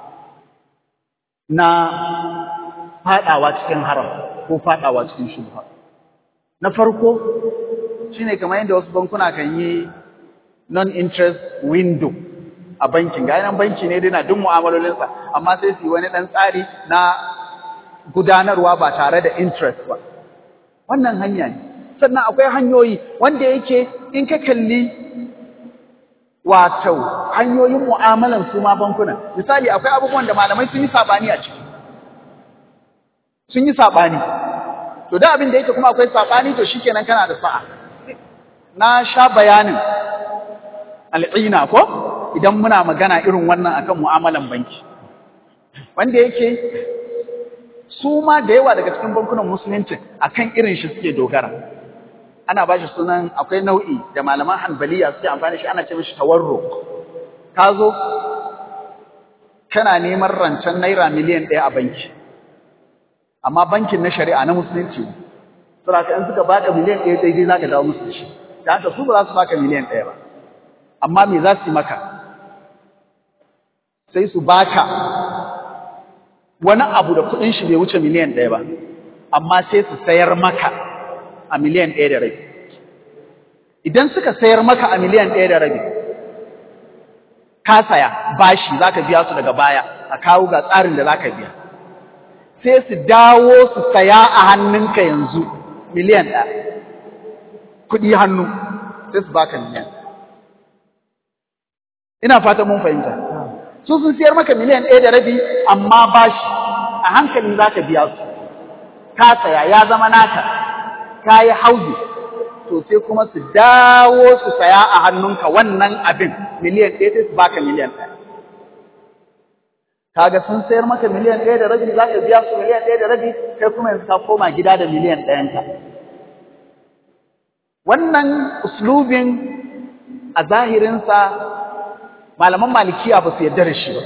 na fadawa cikin haram ko fadawa cikin shubuha na farko shine kamar yadda wasu bankuna kan yi non-interest window a bankin ga nan banki ne dai na duk mu'amalolinsa amma sai su yi wani dan tsari na gudanarwa ba tare da interest ba wannan hanya ne sannan akwai hanyoyi wanda yake in ka kalli wato hanyoyin mu'amalan su ma bankuna misali akwai abubuwan da malamai sun yi sabani a ciki sun yi sabani to da abin da yake kuma akwai sabani to shikenan kana da sa'a na sha bayanin al'ina ko idan muna magana irin wannan akan mu'amalan banki wanda yake su ma da yawa daga cikin bankunan musulunci akan irin shi suke dogara ana ba shi sunan akwai nau'i da malaman hanbaliya suke amfani shi ana ce mishi tawarruk ka zo kana neman rancen naira miliyan ɗaya a banki amma bankin na shari'a na musulunci saboda in suka baka miliyan ɗaya daidai zaka dawo musu da shi da haka su ba za su baka miliyan ɗaya ba amma me za su yi maka sai su baka wani abu da kudin shi bai wuce miliyan ɗaya ba amma sai su sayar maka a miliyan ɗaya da rabi idan suka sayar maka a miliyan ɗaya da rabi ka saya bashi za ka biya su daga baya a kawo ga tsarin da za ka biya sai su dawo su saya a hannunka yanzu miliyan ɗaya kuɗi hannu sai su baka miliyan ina fata mun fahimta su sun siyar maka miliyan ɗaya da rabi amma bashi a hankali za ka biya su ka saya ya zama naka ka yi hauzi to sai kuma su dawo su saya a hannunka wannan abin miliyan ɗaya sai su baka miliyan ɗaya kaga sun sayar maka miliyan ɗaya da rabi za ka biya su miliyan ɗaya da rabi kai kuma yanzu ka koma gida da miliyan ɗayanka wannan uslubin a zahirinsa malaman malikiya ba su yarda da shi ba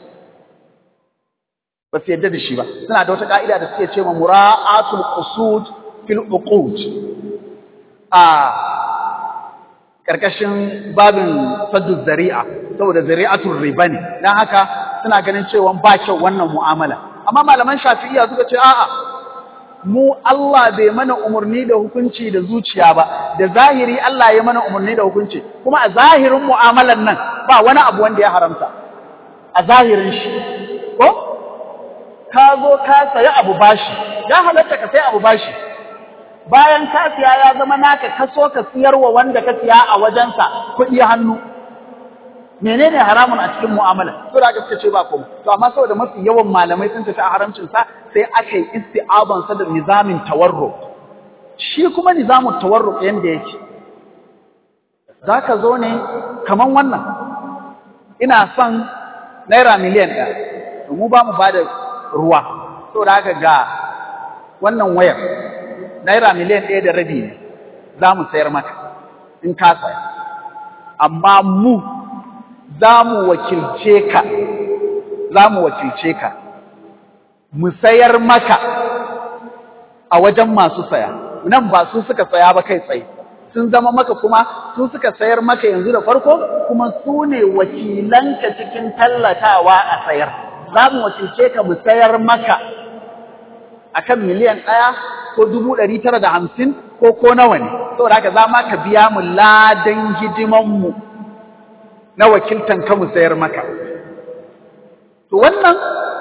ba su yarda da shi ba suna da wata ka'ida da suke ce ma mura'atul qusud fil uqud a karkashin babin saddu zari'a saboda zari'atul riba ne dan haka suna ganin cewa ba kyau wannan mu'amala amma malaman shafi'iyya suka ce a'a mu Allah bai mana umarni da hukunci da zuciya ba da zahiri Allah ya mana umarni da hukunci kuma a zahirin mu'amalan nan ba wani abu wanda ya haramta a zahirin shi ko ka zo ka sayi abu bashi ya halatta ka sayi abu bashi bayan ka siya ya zama naka ka so ka siyarwa wanda ka siya a wajensa kuɗi hannu menene haramun a cikin mu'amala to da gaske ce ba komai to amma saboda mafi yawan malamai sun tafi a haramcin sa sai aka yi isti'aban sa da nizamin tawarru shi kuma nizamin tawarru yanda yake zaka zo ne kaman wannan ina son naira miliyan ɗaya to mu ba mu bada ruwa saboda haka ga wannan wayar naira miliyan ɗaya da rabi ne za mu sayar maka in ka saya amma mu za mu wakilce ka za mu wakilce ka mu sayar maka a wajen masu saya nan ba su suka saya ba kai tsaye sun zama maka kuma su suka sayar maka yanzu da farko kuma su ne wakilanka cikin tallatawa a sayar za mu wakilce ka mu sayar maka akan miliyan ɗaya ko dubu ɗari tara da hamsin ko ko nawa ne saboda haka za ma ka biya mu ladan hidimanmu na wakiltan ka mu sayar maka to wannan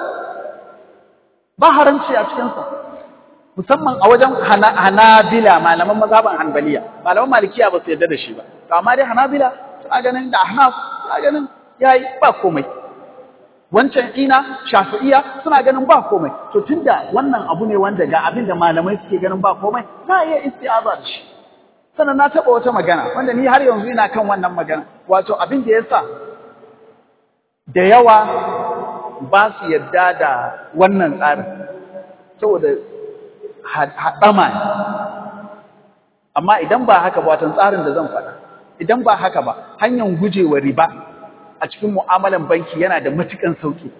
ba haramci a cikinsa musamman a wajen hanabila malaman mazhaban hanbaliya malaman malikiya ba su yarda da shi ba to amma dai hanabila suna ganin da ahnaf suna ganin yayi ba komai wancan ina shafi'iya suna ganin ba komai to tunda wannan abu ne wanda ga abin da malamai suke ganin ba komai za a iya isti'aza da shi sannan na taɓa wata magana wanda ni har yanzu ina kan wannan magana wato abin da yasa da yawa ba su yadda da wannan tsarin saboda haɗama ne amma idan ba haka ba watan tsarin da zan faɗa idan ba haka ba hanyar gujewa riba a cikin mu'amalan banki yana da matukan sauki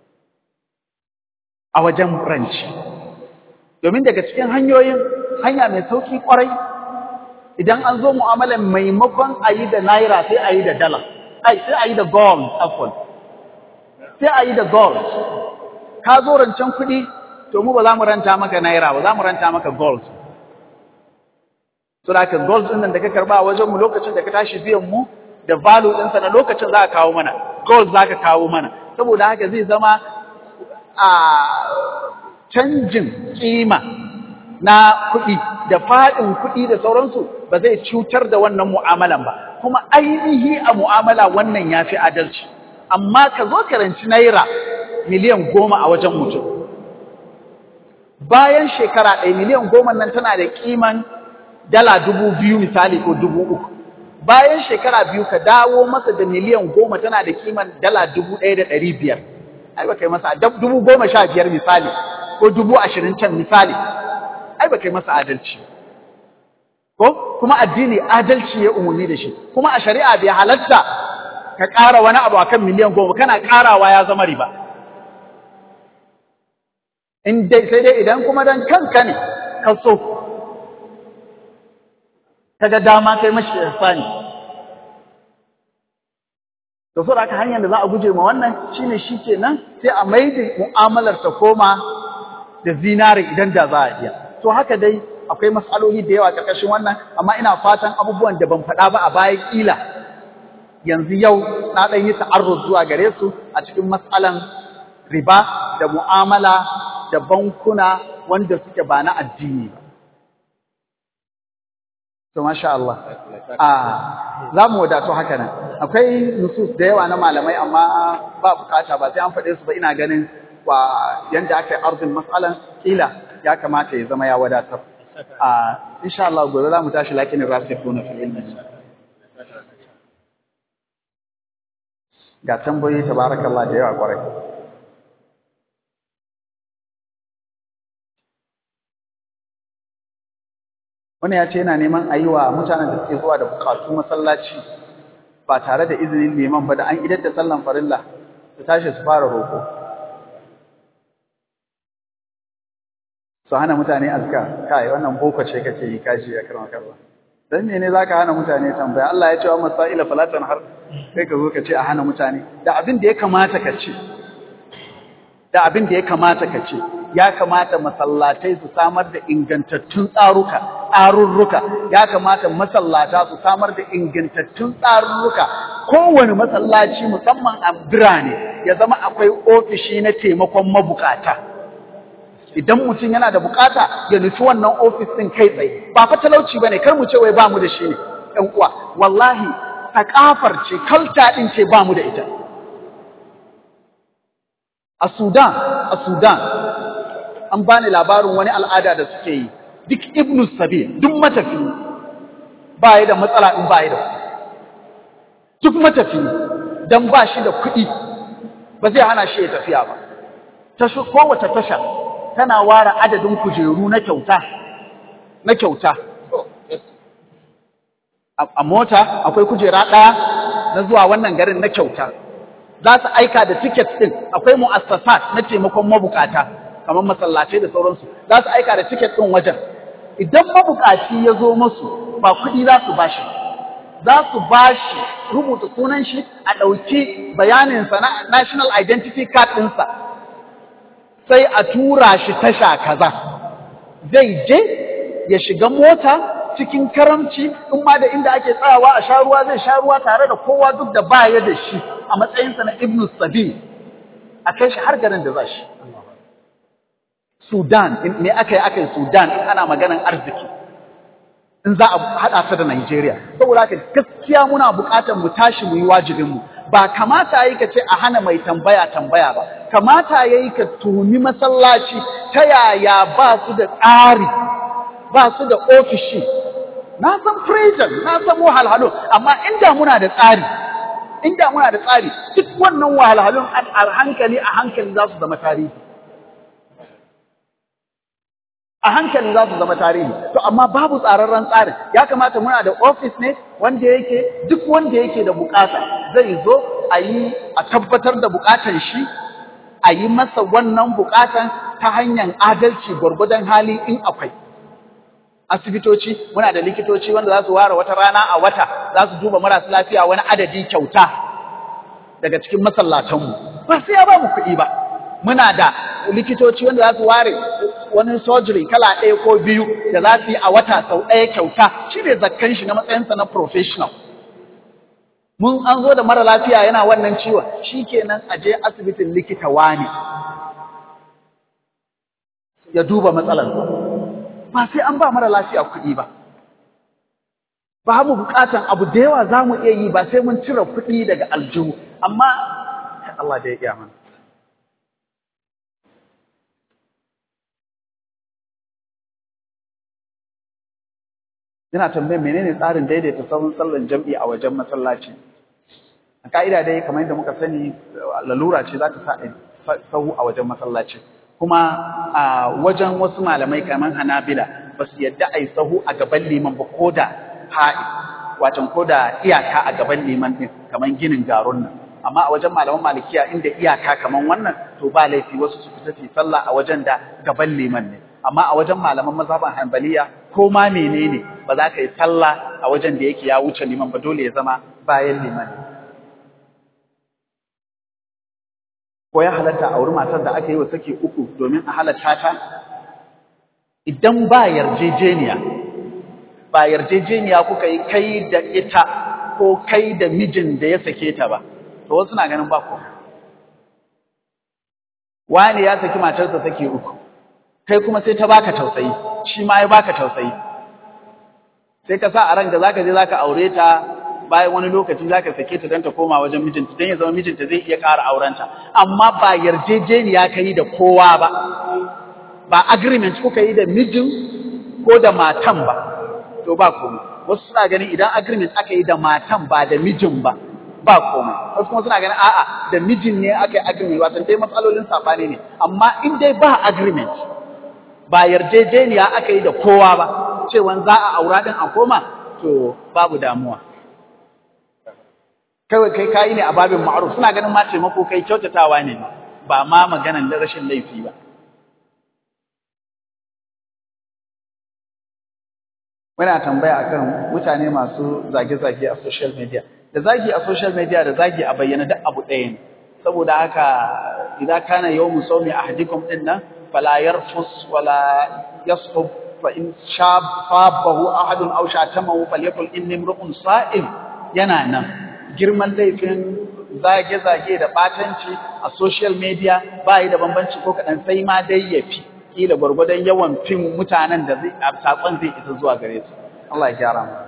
a wajen ranci domin daga cikin hanyoyin hanya mai sauki kwarai idan an zo mu'amalan maimakon a yi da naira sai a yi da dala ai sai a yi da gold afon sai a yi da gold ka zo rancen kuɗi to mu ba za mu ranta maka naira ba za mu ranta maka gold so da ka gold ɗin nan da ka karba a wajen mu lokacin da ka tashi biyan mu da value ɗinsa na lokacin za ka kawo mana gold za ka kawo mana saboda haka zai zama a canjin kima na kuɗi da faɗin kuɗi da sauransu ba zai cutar da wannan mu'amalan ba kuma ainihi a mu'amala wannan ya fi adalci amma ka zo karanci naira miliyan goma a wajen mutum bayan shekara ɗaya miliyan goma nan tana da ƙiman dala dubu biyu misali ko dubu uku bayan shekara biyu ka dawo masa da miliyan goma tana da ƙiman dala dubu ɗaya da ɗari biyar ai ba kai masa dubu goma sha biyar misali ko dubu ashirin can misali ai ba kai masa adalci ko kuma addini adalci ya umarni da shi kuma a shari'a bai halatta ka ƙara wani abu akan miliyan goma kana ƙarawa ya zama riba in dai sai dai idan kuma dan kanka ne ka so kaga dama kai mashi ihsani to so haka hanyar da za a guje ma wannan shine shikenan sai a maida mu'amalar ta koma da zinari idan da za a iya to haka dai akwai matsaloli da yawa ƙarƙashin wannan amma ina fatan abubuwan da ban faɗa ba a baya ƙila yanzu yau na ɗan yi ta'arruz zuwa gare su a cikin matsalan riba da mu'amala da bankuna wanda suke ba na addini ba to masha Allah a za mu wadatu haka nan akwai nusus da yawa na malamai amma ba bukata ba sai an faɗe su ba ina ganin wa yanda aka yi arzin matsalan kila ya kamata ya zama ya wadatar a insha Allah gobe za mu tashi lakin rasikuna fil ilmi ga tambayoyi tabarakallah da yawa kwarai wani ya ce yana neman a yi wa mutanen da suke zuwa da bukatu masallaci ba tare da izinin liman ba da an idar da sallan farilla su tashi su fara roƙo su hana mutane azka kai wannan boko ce kake yi kashi ya karma karba dan mene zaka hana mutane tambaya Allah ya ce wa masaila falatan har sai ka zo ka ce a hana mutane da abin da ya kamata ka ce da abin da ya kamata ka ce ya kamata masallatai su samar da ingantattun tsaruka tsarurruka ya kamata masallata su samar da ingantattun tsarurruka kowane masallaci musamman a birane ya zama akwai ofishi na taimakon mabukata idan mutum yana da bukata ya nufi wannan ofis din kai tsaye ba fa talauci bane kar mu ce wai ba mu da shi ne ɗan uwa wallahi sakafar ce kalta din ce ba mu da ita a Sudan a Sudan an bani labarin wani al'ada da suke yi duk ibnu sabil duk matafi ba ya da matsala in ba ya da kuɗi duk matafi dan ba shi da kuɗi ba zai hana shi ya tafiya ba tashi kowace tasha tana ware adadin kujeru na kyauta na kyauta a mota akwai kujera ɗaya na zuwa wannan garin na kyauta za su aika da tiket ɗin akwai mu'assasat na taimakon mabukata kamar masallatai da sauransu za su aika da tiket ɗin wajen idan mabukaci ya zo musu ba kuɗi za su bashi za su bashi rubuta sunan shi a ɗauki bayaninsa na national identity card ɗinsa sai a tura shi tasha kaza zai je ya shiga mota cikin karamci in ma da inda ake tsayawa a sha ruwa zai sha ruwa tare da kowa duk da baya da shi a matsayinsa na ibnu sabil a kai shi har garin da za shi Sudan me aka yi aka yi Sudan in ana maganan arziki in za a haɗa ta da Najeriya saboda haka gaskiya muna buƙatar mu tashi mu yi wajibin mu ba kamata yayi ka ce a hana mai tambaya tambaya ba kamata yayi ka tuni masallaci ta yaya ba su da tsari ba su da ofishi na san prison na san wahalhalu amma inda muna da tsari inda muna da tsari duk wannan wahalhalun a hankali a hankali za su zama tarihi a hankali za su zama tarihi to amma babu tsararren tsarin ya kamata muna da office ne wanda yake duk wanda yake da bukata zai zo a yi a tabbatar da bukatan shi a yi masa wannan bukatan ta hanyar adalci gwargwadon hali in akwai asibitoci muna da likitoci wanda za su ware wata rana a wata za su duba marasa lafiya wani adadi kyauta daga cikin masallatanmu ba sai ya ba mu kuɗi ba muna da likitoci wanda za su ware wani surgery kala ɗaya ko biyu da za su yi a wata sau ɗaya kyauta shi ne zakkan shi na matsayinsa na professional mun an zo da mara lafiya yana wannan ciwon shi kenan a je asibitin likita wani ya duba matsalarsa ba sai an ba mara lafiya kuɗi ba ba mu buƙatan abu da yawa za mu iya yi ba sai mun cire kuɗi daga aljihu amma Allah da ya iya mana Ina tambayar menene tsarin daidaita sahun sallan jam'i a wajen masallaci. A ka'ida dai kamar yadda muka sani lalura ce za ta sa sahu a wajen masallaci. Kuma a wajen wasu malamai kamar Hanabila ba su yadda a yi sahu a gaban liman ba ko da ha'i, wacan ko da iyaka a gaban liman ɗin kamar ginin garun nan. Amma a wajen malaman malikiya inda iyaka kamar wannan to ba laifi wasu su fita su sallah a wajen da gaban liman ne. Amma a wajen malaman mazhaban Hanbaliya ko ma menene ba za ka yi sallah a wajen da yake ya wuce liman ba dole ya zama bayan liman ko ya halatta a wurin matar da aka yi wa saki uku domin a halatta ta idan ba yarjejeniya ba yarjejeniya kuka yi kai da ita ko kai da mijin da ya sake ta ba to wasu na ganin ba ku wani ya saki matarsa saki uku kai kuma sai ta baka tausayi shi ma ya baka tausayi sai ka sa a ranka zaka je zaka aure ta bayan wani lokaci zaka sake ta don ta koma wajen mijinta don ya zama mijinta zai iya ƙara aurenta amma ba yarjejeniya ka yi da kowa ba ba agreement kuka yi da mijin ko da matan ba to ba komai wasu suna ganin idan agreement aka yi da matan ba da mijin ba ba komai wasu kuma suna ganin a'a da mijin ne aka yi agreement wato dai matsalolin sabani ne amma in dai ba agreement ba yarjejeniya aka yi da kowa ba cewa za a aura din a koma to babu damuwa kawai kai kayi ne a babin ma'ruf suna ganin ma taimako kai kyautatawa ne ba ma maganan rashin laifi ba muna tambaya akan mutane masu zage-zage a social media da zagi a social media da zagi a bayyana duk abu ɗaya ne saboda haka idan kana yawmu sawmi ahadikum din nan fala yarfus wala yasqub fa in shabahu ahadun aw shatamahu falyakul inni imru'un sa'im yana nan girman laifin zage-zage da batanci a social media ba yi da bambanci ko kaɗan sai ma dai ya fi kila gwargwadon yawan fim mutanen da zai sakon zai isa zuwa gare su Allah ya gyara mu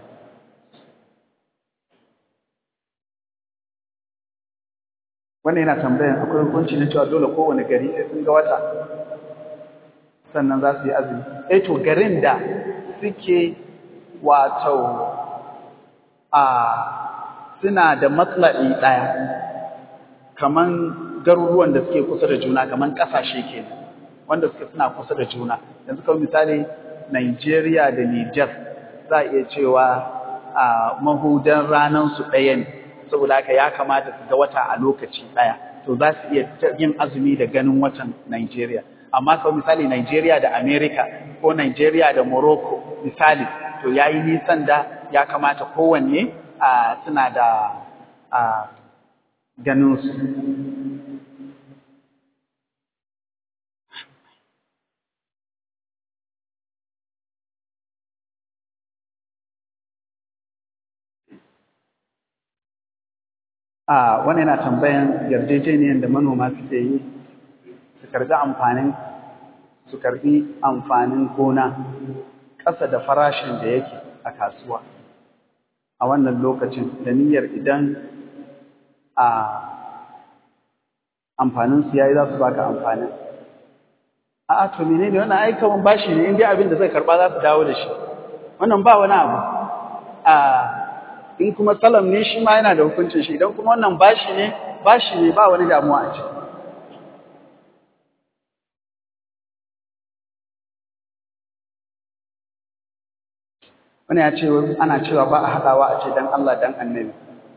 wannan yana tambayan akwai hukunci na cewa dole kowane gari sai sun ga wata sannan za su yi azumi eh to garin da suke wato a suna da matsala'i ɗaya kaman garuruwan da suke kusa da juna kaman ƙasashe kenan wanda suke suna kusa da juna yanzu kawai misali Nigeria da Niger za a iya cewa a mahudan ranar su ɗaya ne saboda haka ya kamata su ga wata a lokaci ɗaya to za su iya yin azumi da ganin watan Nigeria amma kawai misali Nigeria da America ko Nigeria da Morocco misali to yayi nisan da ya kamata kowanne a suna da a ganin su a wani yana tambayan yarjejeniyar da manoma suke yi su karbi amfanin su karbi amfanin gona ƙasa da farashin da yake a kasuwa a wannan lokacin da niyyar idan a amfanin su yayi za su baka amfanin a'a to menene wannan ai kaman bashi ne in dai abin da zai karba za su dawo da shi wannan ba wani abu a in kuma salam ne shi ma yana da hukuncin shi idan kuma wannan bashi ne bashi ne ba wani damuwa a ciki wani ya ce ana cewa ba a haɗawa a ce dan Allah dan annabi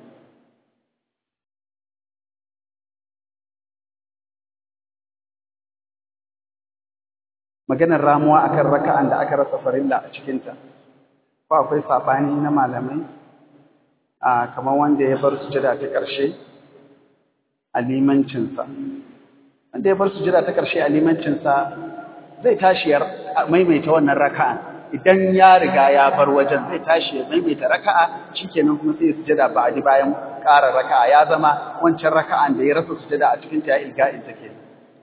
maganar ramuwa akan raka'an da aka rasa farilla a cikinta ko akwai saɓani na malamai a kamar wanda ya bar sujada ta ƙarshe a limancinsa wanda ya bar sujada ta ƙarshe a limancinsa zai tashi ya maimaita wannan raka'a idan ya riga ya bar wajen zai tashi ya maimaita raka'a shikenan kuma sai ya sujada ba a ji bayan ƙara raka'a ya zama wancan raka'an da ya rasa sujada a cikin ta ya ilga'in ta kenan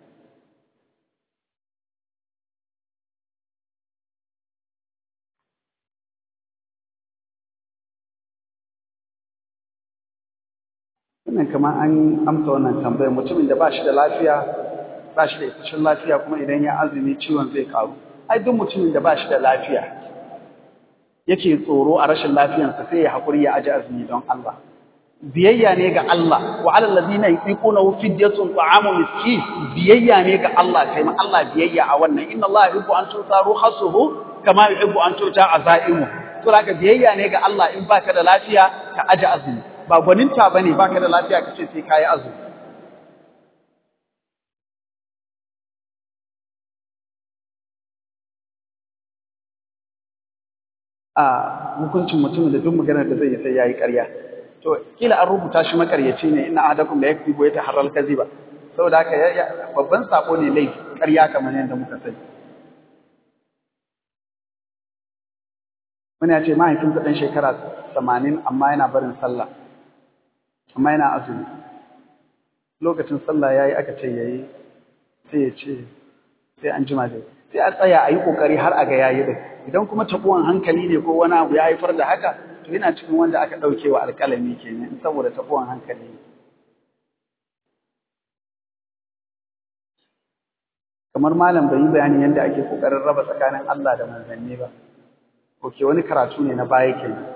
wannan kamar an amsa wannan tambayar mutumin da ba shi da lafiya ba shi da isasshen lafiya kuma idan ya azumi ciwon zai karu ai duk mutumin da ba shi da lafiya yake tsoro a rashin lafiyarsa sai ya haƙuri ya aji azumi don Allah biyayya ne ga Allah wa alal ladina yuquna fidyatun ta'amu miskin biyayya ne ga Allah kai ma Allah biyayya a wannan inna Allah yuhibbu an tuta ruhasuhu kama yuhibbu an tuta azaimu to haka biyayya ne ga Allah in baka da lafiya ka aji azumi ba gwaninta ba ne ba ka da lafiya ka ce sai ka yi azumi. A hukuncin mutumin da duk maganar da zai yi sai ya yi ƙarya. To, kila an rubuta shi makaryaci ne ina ahadakum da ya fi goyi ta harar kazi ba. Saboda haka babban sako ne laifi ƙarya kamar yadda muka sani. Wani ya ce mahaifinsa ɗan shekara tamanin amma yana barin sallah. amma yana azumi lokacin sallah yayi aka ce yayi sai ya ce sai an jima zai sai a tsaya a yi ƙoƙari har a ga yayi din idan kuma taɓuwan hankali ne ko wani abu ya haifar da haka to yana cikin wanda aka ɗauke wa alƙalami kenan saboda taɓuwan hankali ne kamar malam bai yi bayanin yadda ake ƙoƙarin raba tsakanin Allah da manzanni ba oke wani karatu ne na baya kenan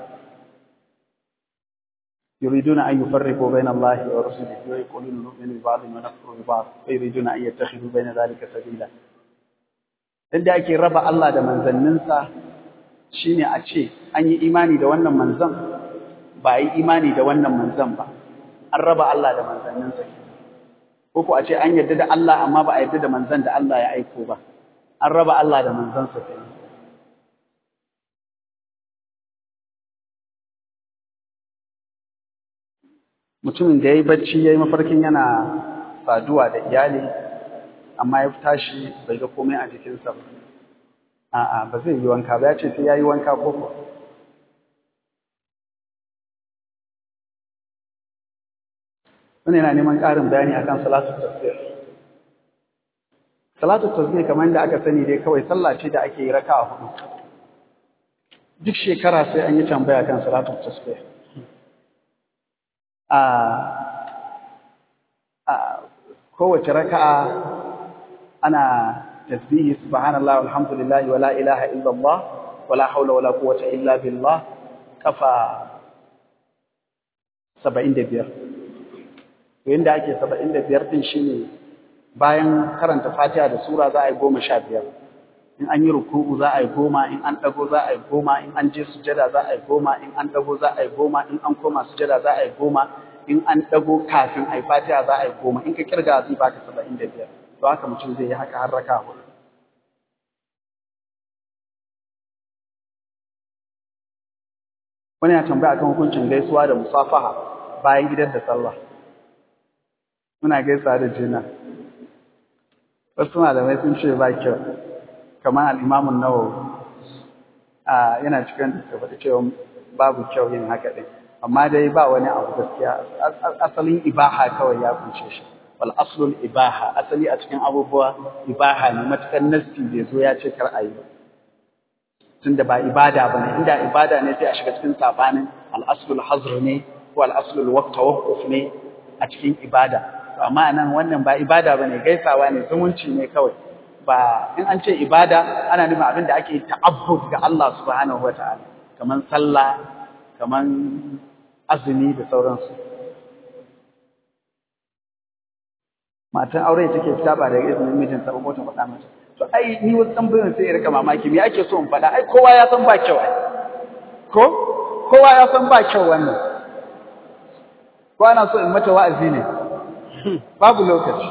يريدون أن يفرقوا بين الله ورسله ويقولون نؤمن ببعض ونكفر ببعض ويريدون أن يتخذوا بين ذلك سبيلا inda ake raba Allah da manzanninsa shine a ce an yi imani da wannan manzan ba a yi imani da wannan manzan ba an raba Allah da manzanninsa ko ko a ce an yarda da Allah amma ba a yarda da manzan da Allah ya aiko ba an raba Allah da manzansa kenan mutumin da ya yi bacci ya yi mafarkin yana saduwa da iyali amma ya tashi bai ga komai a jikinsa ba a'a ba zai yi wanka ba ya ce sai ya yi wanka ko ko wani yana neman ƙarin bayani akan salatu tasbih salatu tasbih kamar yadda aka sani dai kawai sallah ce da ake yi raka'a hudu duk shekara sai an yi tambaya kan salatu tasbih a kowace raka'a ana tasbihi subhanallah walhamdulillah wala ilaha illallah wala haula wala quwwata illa billah kafa 75 to yanda ake 75 din shine bayan karanta Fatiha da sura za a yi 15 in an yi ruku'u za a yi goma in an dago za a yi goma in an je sujada za a yi goma in an dago za a yi goma in an koma sujada za a yi goma in an dago kafin a yi fatiha za a yi goma in ka kirga zai baka saba'in da biyar to haka mutum zai yi haka har raka hudu wani ya tambaya kan hukuncin gaisuwa da musafaha bayan gidan da sallah muna gaisa da juna wasu malamai sun ce ba kyau kamar al'imamun nawawi a yana cikin da suka faɗi cewa babu kyau yin haka ɗin amma dai ba wani abu gaskiya asalin ibaha kawai ya kunce shi wal aslul ibaha asali a cikin abubuwa ibaha ne matukan nasti bai zo ya ce kar a yi ba tunda ba ibada ba ne inda ibada ne sai a shiga cikin sabanin al aslul hazr ne ko al aslul waqt tawaqquf ne a cikin ibada to amma nan wannan ba ibada bane gaisawa ne zumunci ne kawai ba in an ce ibada ana nufin abin da ake ta'abbud ga Allah subhanahu wataala kaman sallah kaman azumi da sauransu matan aure take fita ba daga izinin mijinta ba ko ta faɗa mata to ai ni wasu tambayoyin sai ya rika mamaki me ake so in faɗa ai kowa ya san ba kyau ai ko kowa ya san ba kyau wannan ko ana so in mata wa'azi ne babu lokaci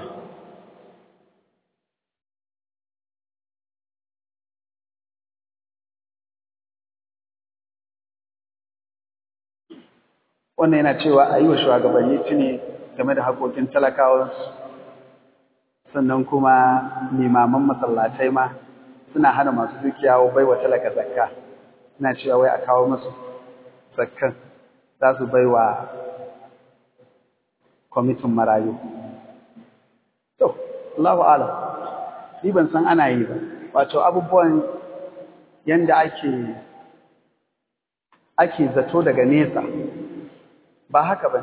wannan yana cewa a yi wa shugabanni tuni game da haƙoƙin talakawansu sannan kuma limaman masallatai ma suna hana masu dukiya bai wa talaka zakka suna cewa wai a kawo musu zakkan za su bai wa kwamitin marayu to Allahu alam ni ban san ana yi ba wato abubuwan yanda ake ake zato daga nesa ba haka ba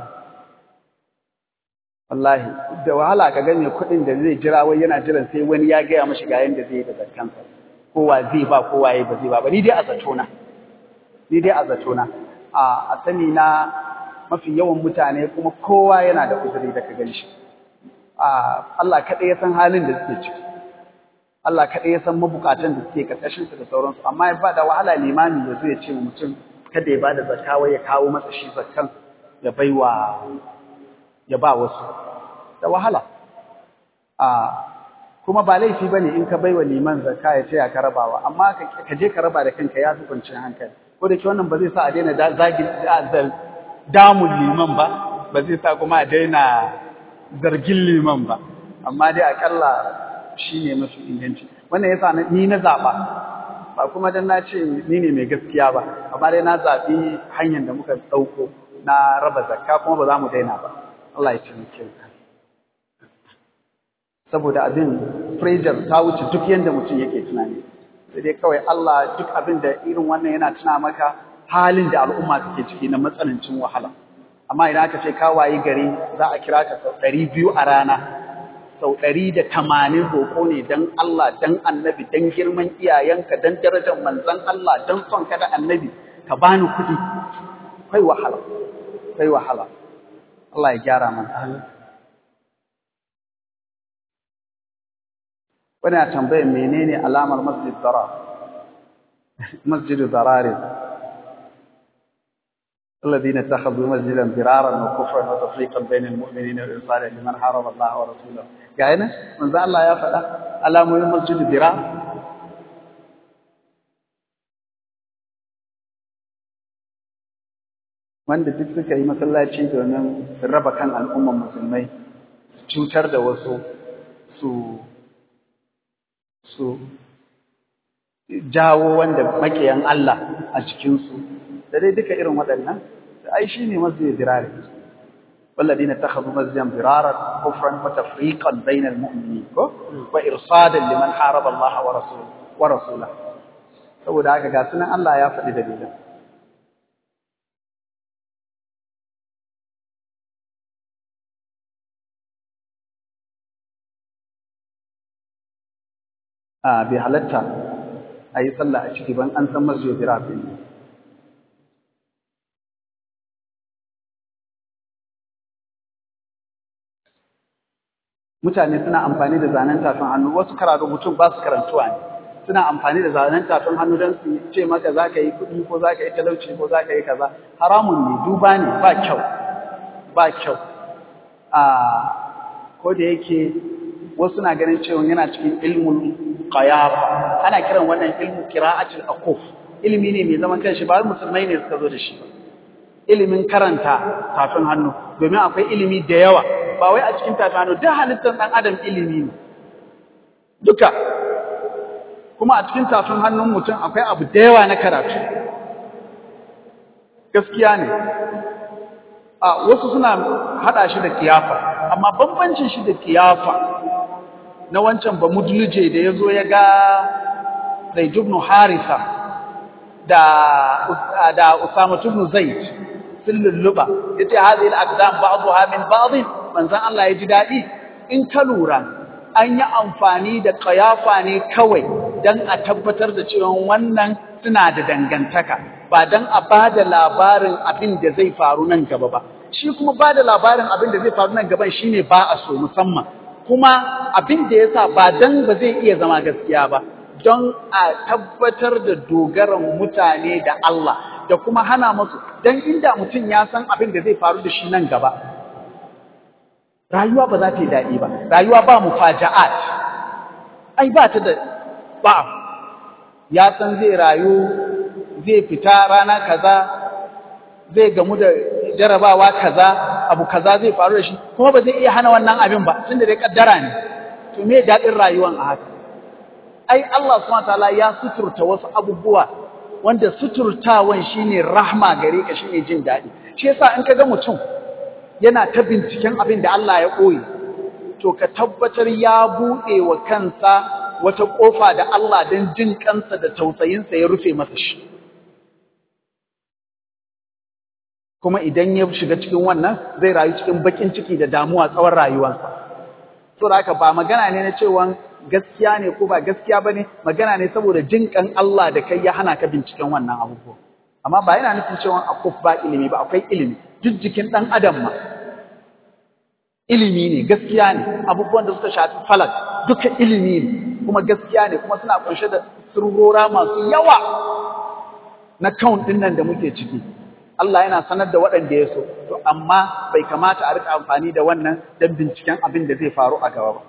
wallahi da wahala ka gane kuɗin da zai jira wai yana jiran sai wani ya gaya mashi ga yanda zai yi da zakkansa kowa zai ba kowa ya ba zai ba ba ni dai a zatona ni dai a zatona a a sani na mafi yawan mutane kuma kowa yana da uzuri da ka gan shi a Allah kaɗai ya san halin da suke ciki Allah kaɗai ya san mabukatan da suke karkashin su da sauransu amma ya ba da wahala limami ya zo ya ce mutum kada ya bada zakka wai ya kawo masa shi zakkan ya baiwa ya ba wasu da wahala a kuma ba laifi bane in ka baiwa liman zakka ya taya ka rabawa amma ka je ka raba da kanka ya fi kwanciyar hankali ko da ke wannan ba zai sa a daina zagin damun liman ba ba zai sa kuma a daina zargin liman ba amma dai akalla shine mafi inganci wannan yasa ni na zaba ba kuma dan na ce ni ne mai gaskiya ba amma dai na zabi hanyar da muka dauko na raba zakka kuma ba za mu daina ba Allah ya taimake mu saboda abin pressure ta wuce duk yanda mutum yake tunani sai dai kawai Allah duk abin da irin wannan yana tuna maka halin da al'umma take ciki na matsanancin wahala amma idan aka ce ka wayi gari za a kira ka sau ɗari biyu a rana sau ɗari da tamanin roƙo ne don Allah don annabi don girman iyayenka don darajar manzan Allah don son ka da annabi ka bani kuɗi kai wahala kai wahala Allah ya gyara mana wani a tambayar menene alamar masjid darar masjid dararin الذين اتخذوا مسجدا ضرارا وكفرا وتفريقا بين المؤمنين وارسالا لمن حارب الله ورسوله يعني من ذا الله يا فدا علامه مسجد ضرار wanda duk suka yi masallaci domin su raba kan al'umman musulmai su cutar da wasu su su jawo wanda makiyan Allah a cikinsu da dai duka irin waɗannan ai shi ne masjid dirari والذين اتخذوا مسجدا ضرارا كفرا وتفريقا بين المؤمنين وارصادا لمن حارب الله ورسوله ورسوله saboda haka ga sunan Allah ya faɗi dalilan a bai halatta a yi sallah a ciki ban an san masjid dirari ne mutane suna amfani da zanen tafin hannu wasu kara rubutun ba su karantuwa ne suna amfani da zanen tafin hannu don su ce maka za ka yi kuɗi ko za ka yi talauci ko za ka yi kaza haramun ne duba ne ba kyau ba kyau a ko da yake wasu na ganin cewa yana cikin ilmul qayafa ana kiran wannan ilmu qira'atul akuf ilimi ne mai zaman kanshi ba musulmai ne suka zo da shi ba ilimin karanta tafin hannu domin akwai ilimi da yawa ba wai a cikin tafin hannu duk halittar ɗan adam ilimi ne duka kuma a cikin tafin hannun mutum akwai abu da yawa na karatu gaskiya ne a wasu suna haɗa shi da kiyafa amma bambancin shi da kiyafa na wancan ba mudluje da ya zo ya ga zaid ibn harisa da da usama ibn zaid sun lulluba yace hadhihi al-aqdam ba'daha min ba'd manzon Allah ya ji dadi in ka lura an yi amfani da qayafa ne kawai dan a tabbatar da cewa wannan suna da dangantaka ba dan a bada labarin abin da zai faru nan gaba ba shi kuma bada labarin abin da zai faru nan gaban shine ba a so musamman kuma abin da yasa ba dan ba zai iya zama gaskiya ba don a tabbatar da dogaran mutane da Allah da kuma hana musu don inda mutum ya san abin da zai faru da shi nan gaba rayuwa ba za ta yi daɗi ba rayuwa ba mu faja'at ai ba ta da ba ya san zai rayu zai fita rana kaza zai gamu da jarabawa kaza abu kaza zai faru da shi kuma ba zai iya hana wannan abin ba tunda dai kaddara ne to me daɗin rayuwan a haka ai Allah subhanahu wataala ya suturta wasu abubuwa wanda suturtawan shine rahma gare ka shine jin dadi shi yasa in kaga mutum yana ta binciken abin da Allah ya koyi to ka tabbatar ya bude wa kansa wata kofa da Allah dan jin kansa da tausayinsa ya rufe masa shi kuma idan ya shiga cikin wannan zai rayu cikin bakin ciki da damuwa tsawon rayuwarsa saboda haka ba magana ne na cewa gaskiya ne ko ba gaskiya bane magana ne saboda jinkan Allah da kai ya hana ka binciken wannan abubuwa amma ba yana nufin cewa akwai ba ilimi ba akwai ilimi duk jikin dan adam ma ilimi ne gaskiya ne abubuwan da suka shafi falak duka ilimi ne kuma gaskiya ne kuma suna kunshe da sirrora masu yawa na count din nan da muke ciki Allah yana sanar da waɗanda ya so to amma bai kamata a rika amfani da wannan don binciken abin da zai faru a gaba ba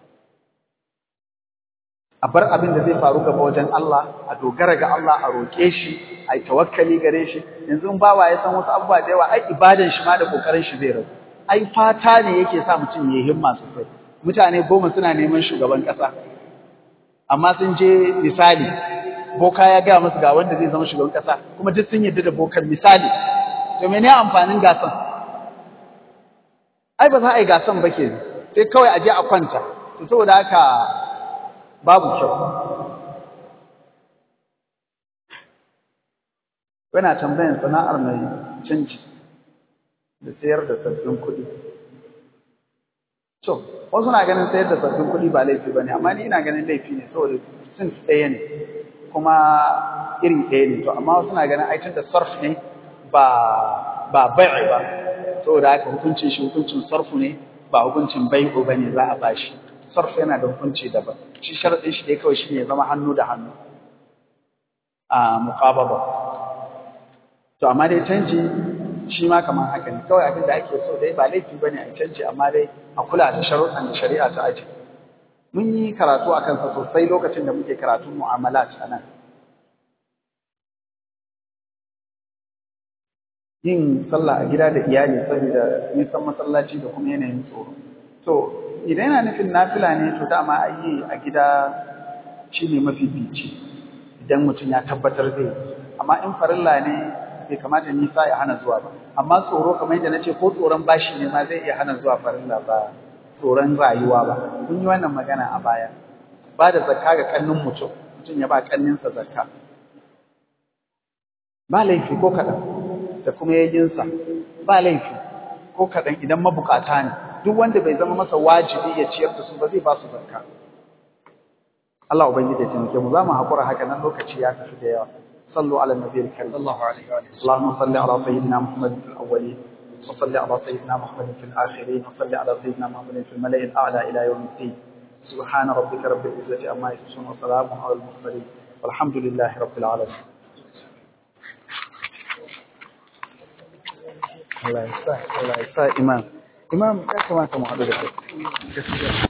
a bar abin da zai faru gaba wajen Allah a dogara ga Allah a roƙe shi a yi tawakkali gare shi yanzu in bawa ya san wasu abubuwa da yawa ai ibadan shi ma da kokarin shi zai rabu ai fata ne yake sa mutum ya himma sosai mutane goma suna neman shugaban ƙasa amma sun je misali boka ya gaya musu ga wanda zai zama shugaban ƙasa kuma duk sun yarda da bokan misali to mene amfanin gasan ai ba za a yi gasan ba ke sai kawai a je a kwanta to saboda haka babu kyau yana tambayan sana'ar mai canji da sayar da sabbin kuɗi to wasu na ganin sayar da sabbin kuɗi ba laifi ba ne amma ni ina ganin laifi ne saboda sins ɗaya ne kuma iri ɗaya ne to amma wasu na ganin aikin da sarf ne ba ba bai'i ba saboda haka hukuncin shi hukuncin sarfu ne ba hukuncin bai'u ba ne za a bashi sarf yana da hukunci daban shi sharaɗin shi dai kawai shi ne zama hannu da hannu a muqababa to amma dai canji shi ma kamar haka ne kawai abin da ake so dai ba laifi bane a canji amma dai a kula da sharuɗan da shari'a ta aje mun yi karatu a kansa sosai lokacin da muke karatun mu'amalat a nan yin sallah a gida da iyali saboda nisan masallaci da kuma yanayin tsoro to idan yana nufin nafila ne to dama a yi a gida shine mafi bici idan mutum ya tabbatar zai amma in farilla ne bai kamata nisa ya hana zuwa ba amma tsoro kamar yadda nace ko tsoron bashi ne ma zai iya hana zuwa farilla ba tsoron rayuwa ba kun yi wannan magana a baya ba da zakka ga kannin mutum mutum ya ba kanninsa zakka ba laifi ko kaɗan da kuma yayyinsa ba laifi ko kaɗan idan mabukata ne duk wanda bai zama masa wajibi ya ciyar da su ba zai ba su zakka Allah ubangiji ya taimake mu za mu haƙura haka nan lokaci ya tafi da yawa صلوا على النبي الكريم صلى الله عليه وسلم اللهم صل على سيدنا محمد في الأولين وصل على سيدنا محمد في الآخرين وصل على سيدنا محمد في الملأ الأعلى إلى يوم الدين سبحان ربك رب العزة عما يصفون وسلام على المرسلين والحمد لله رب العالمين الله يسعدك الله يسعدك إمام إمام كما كما حضرتك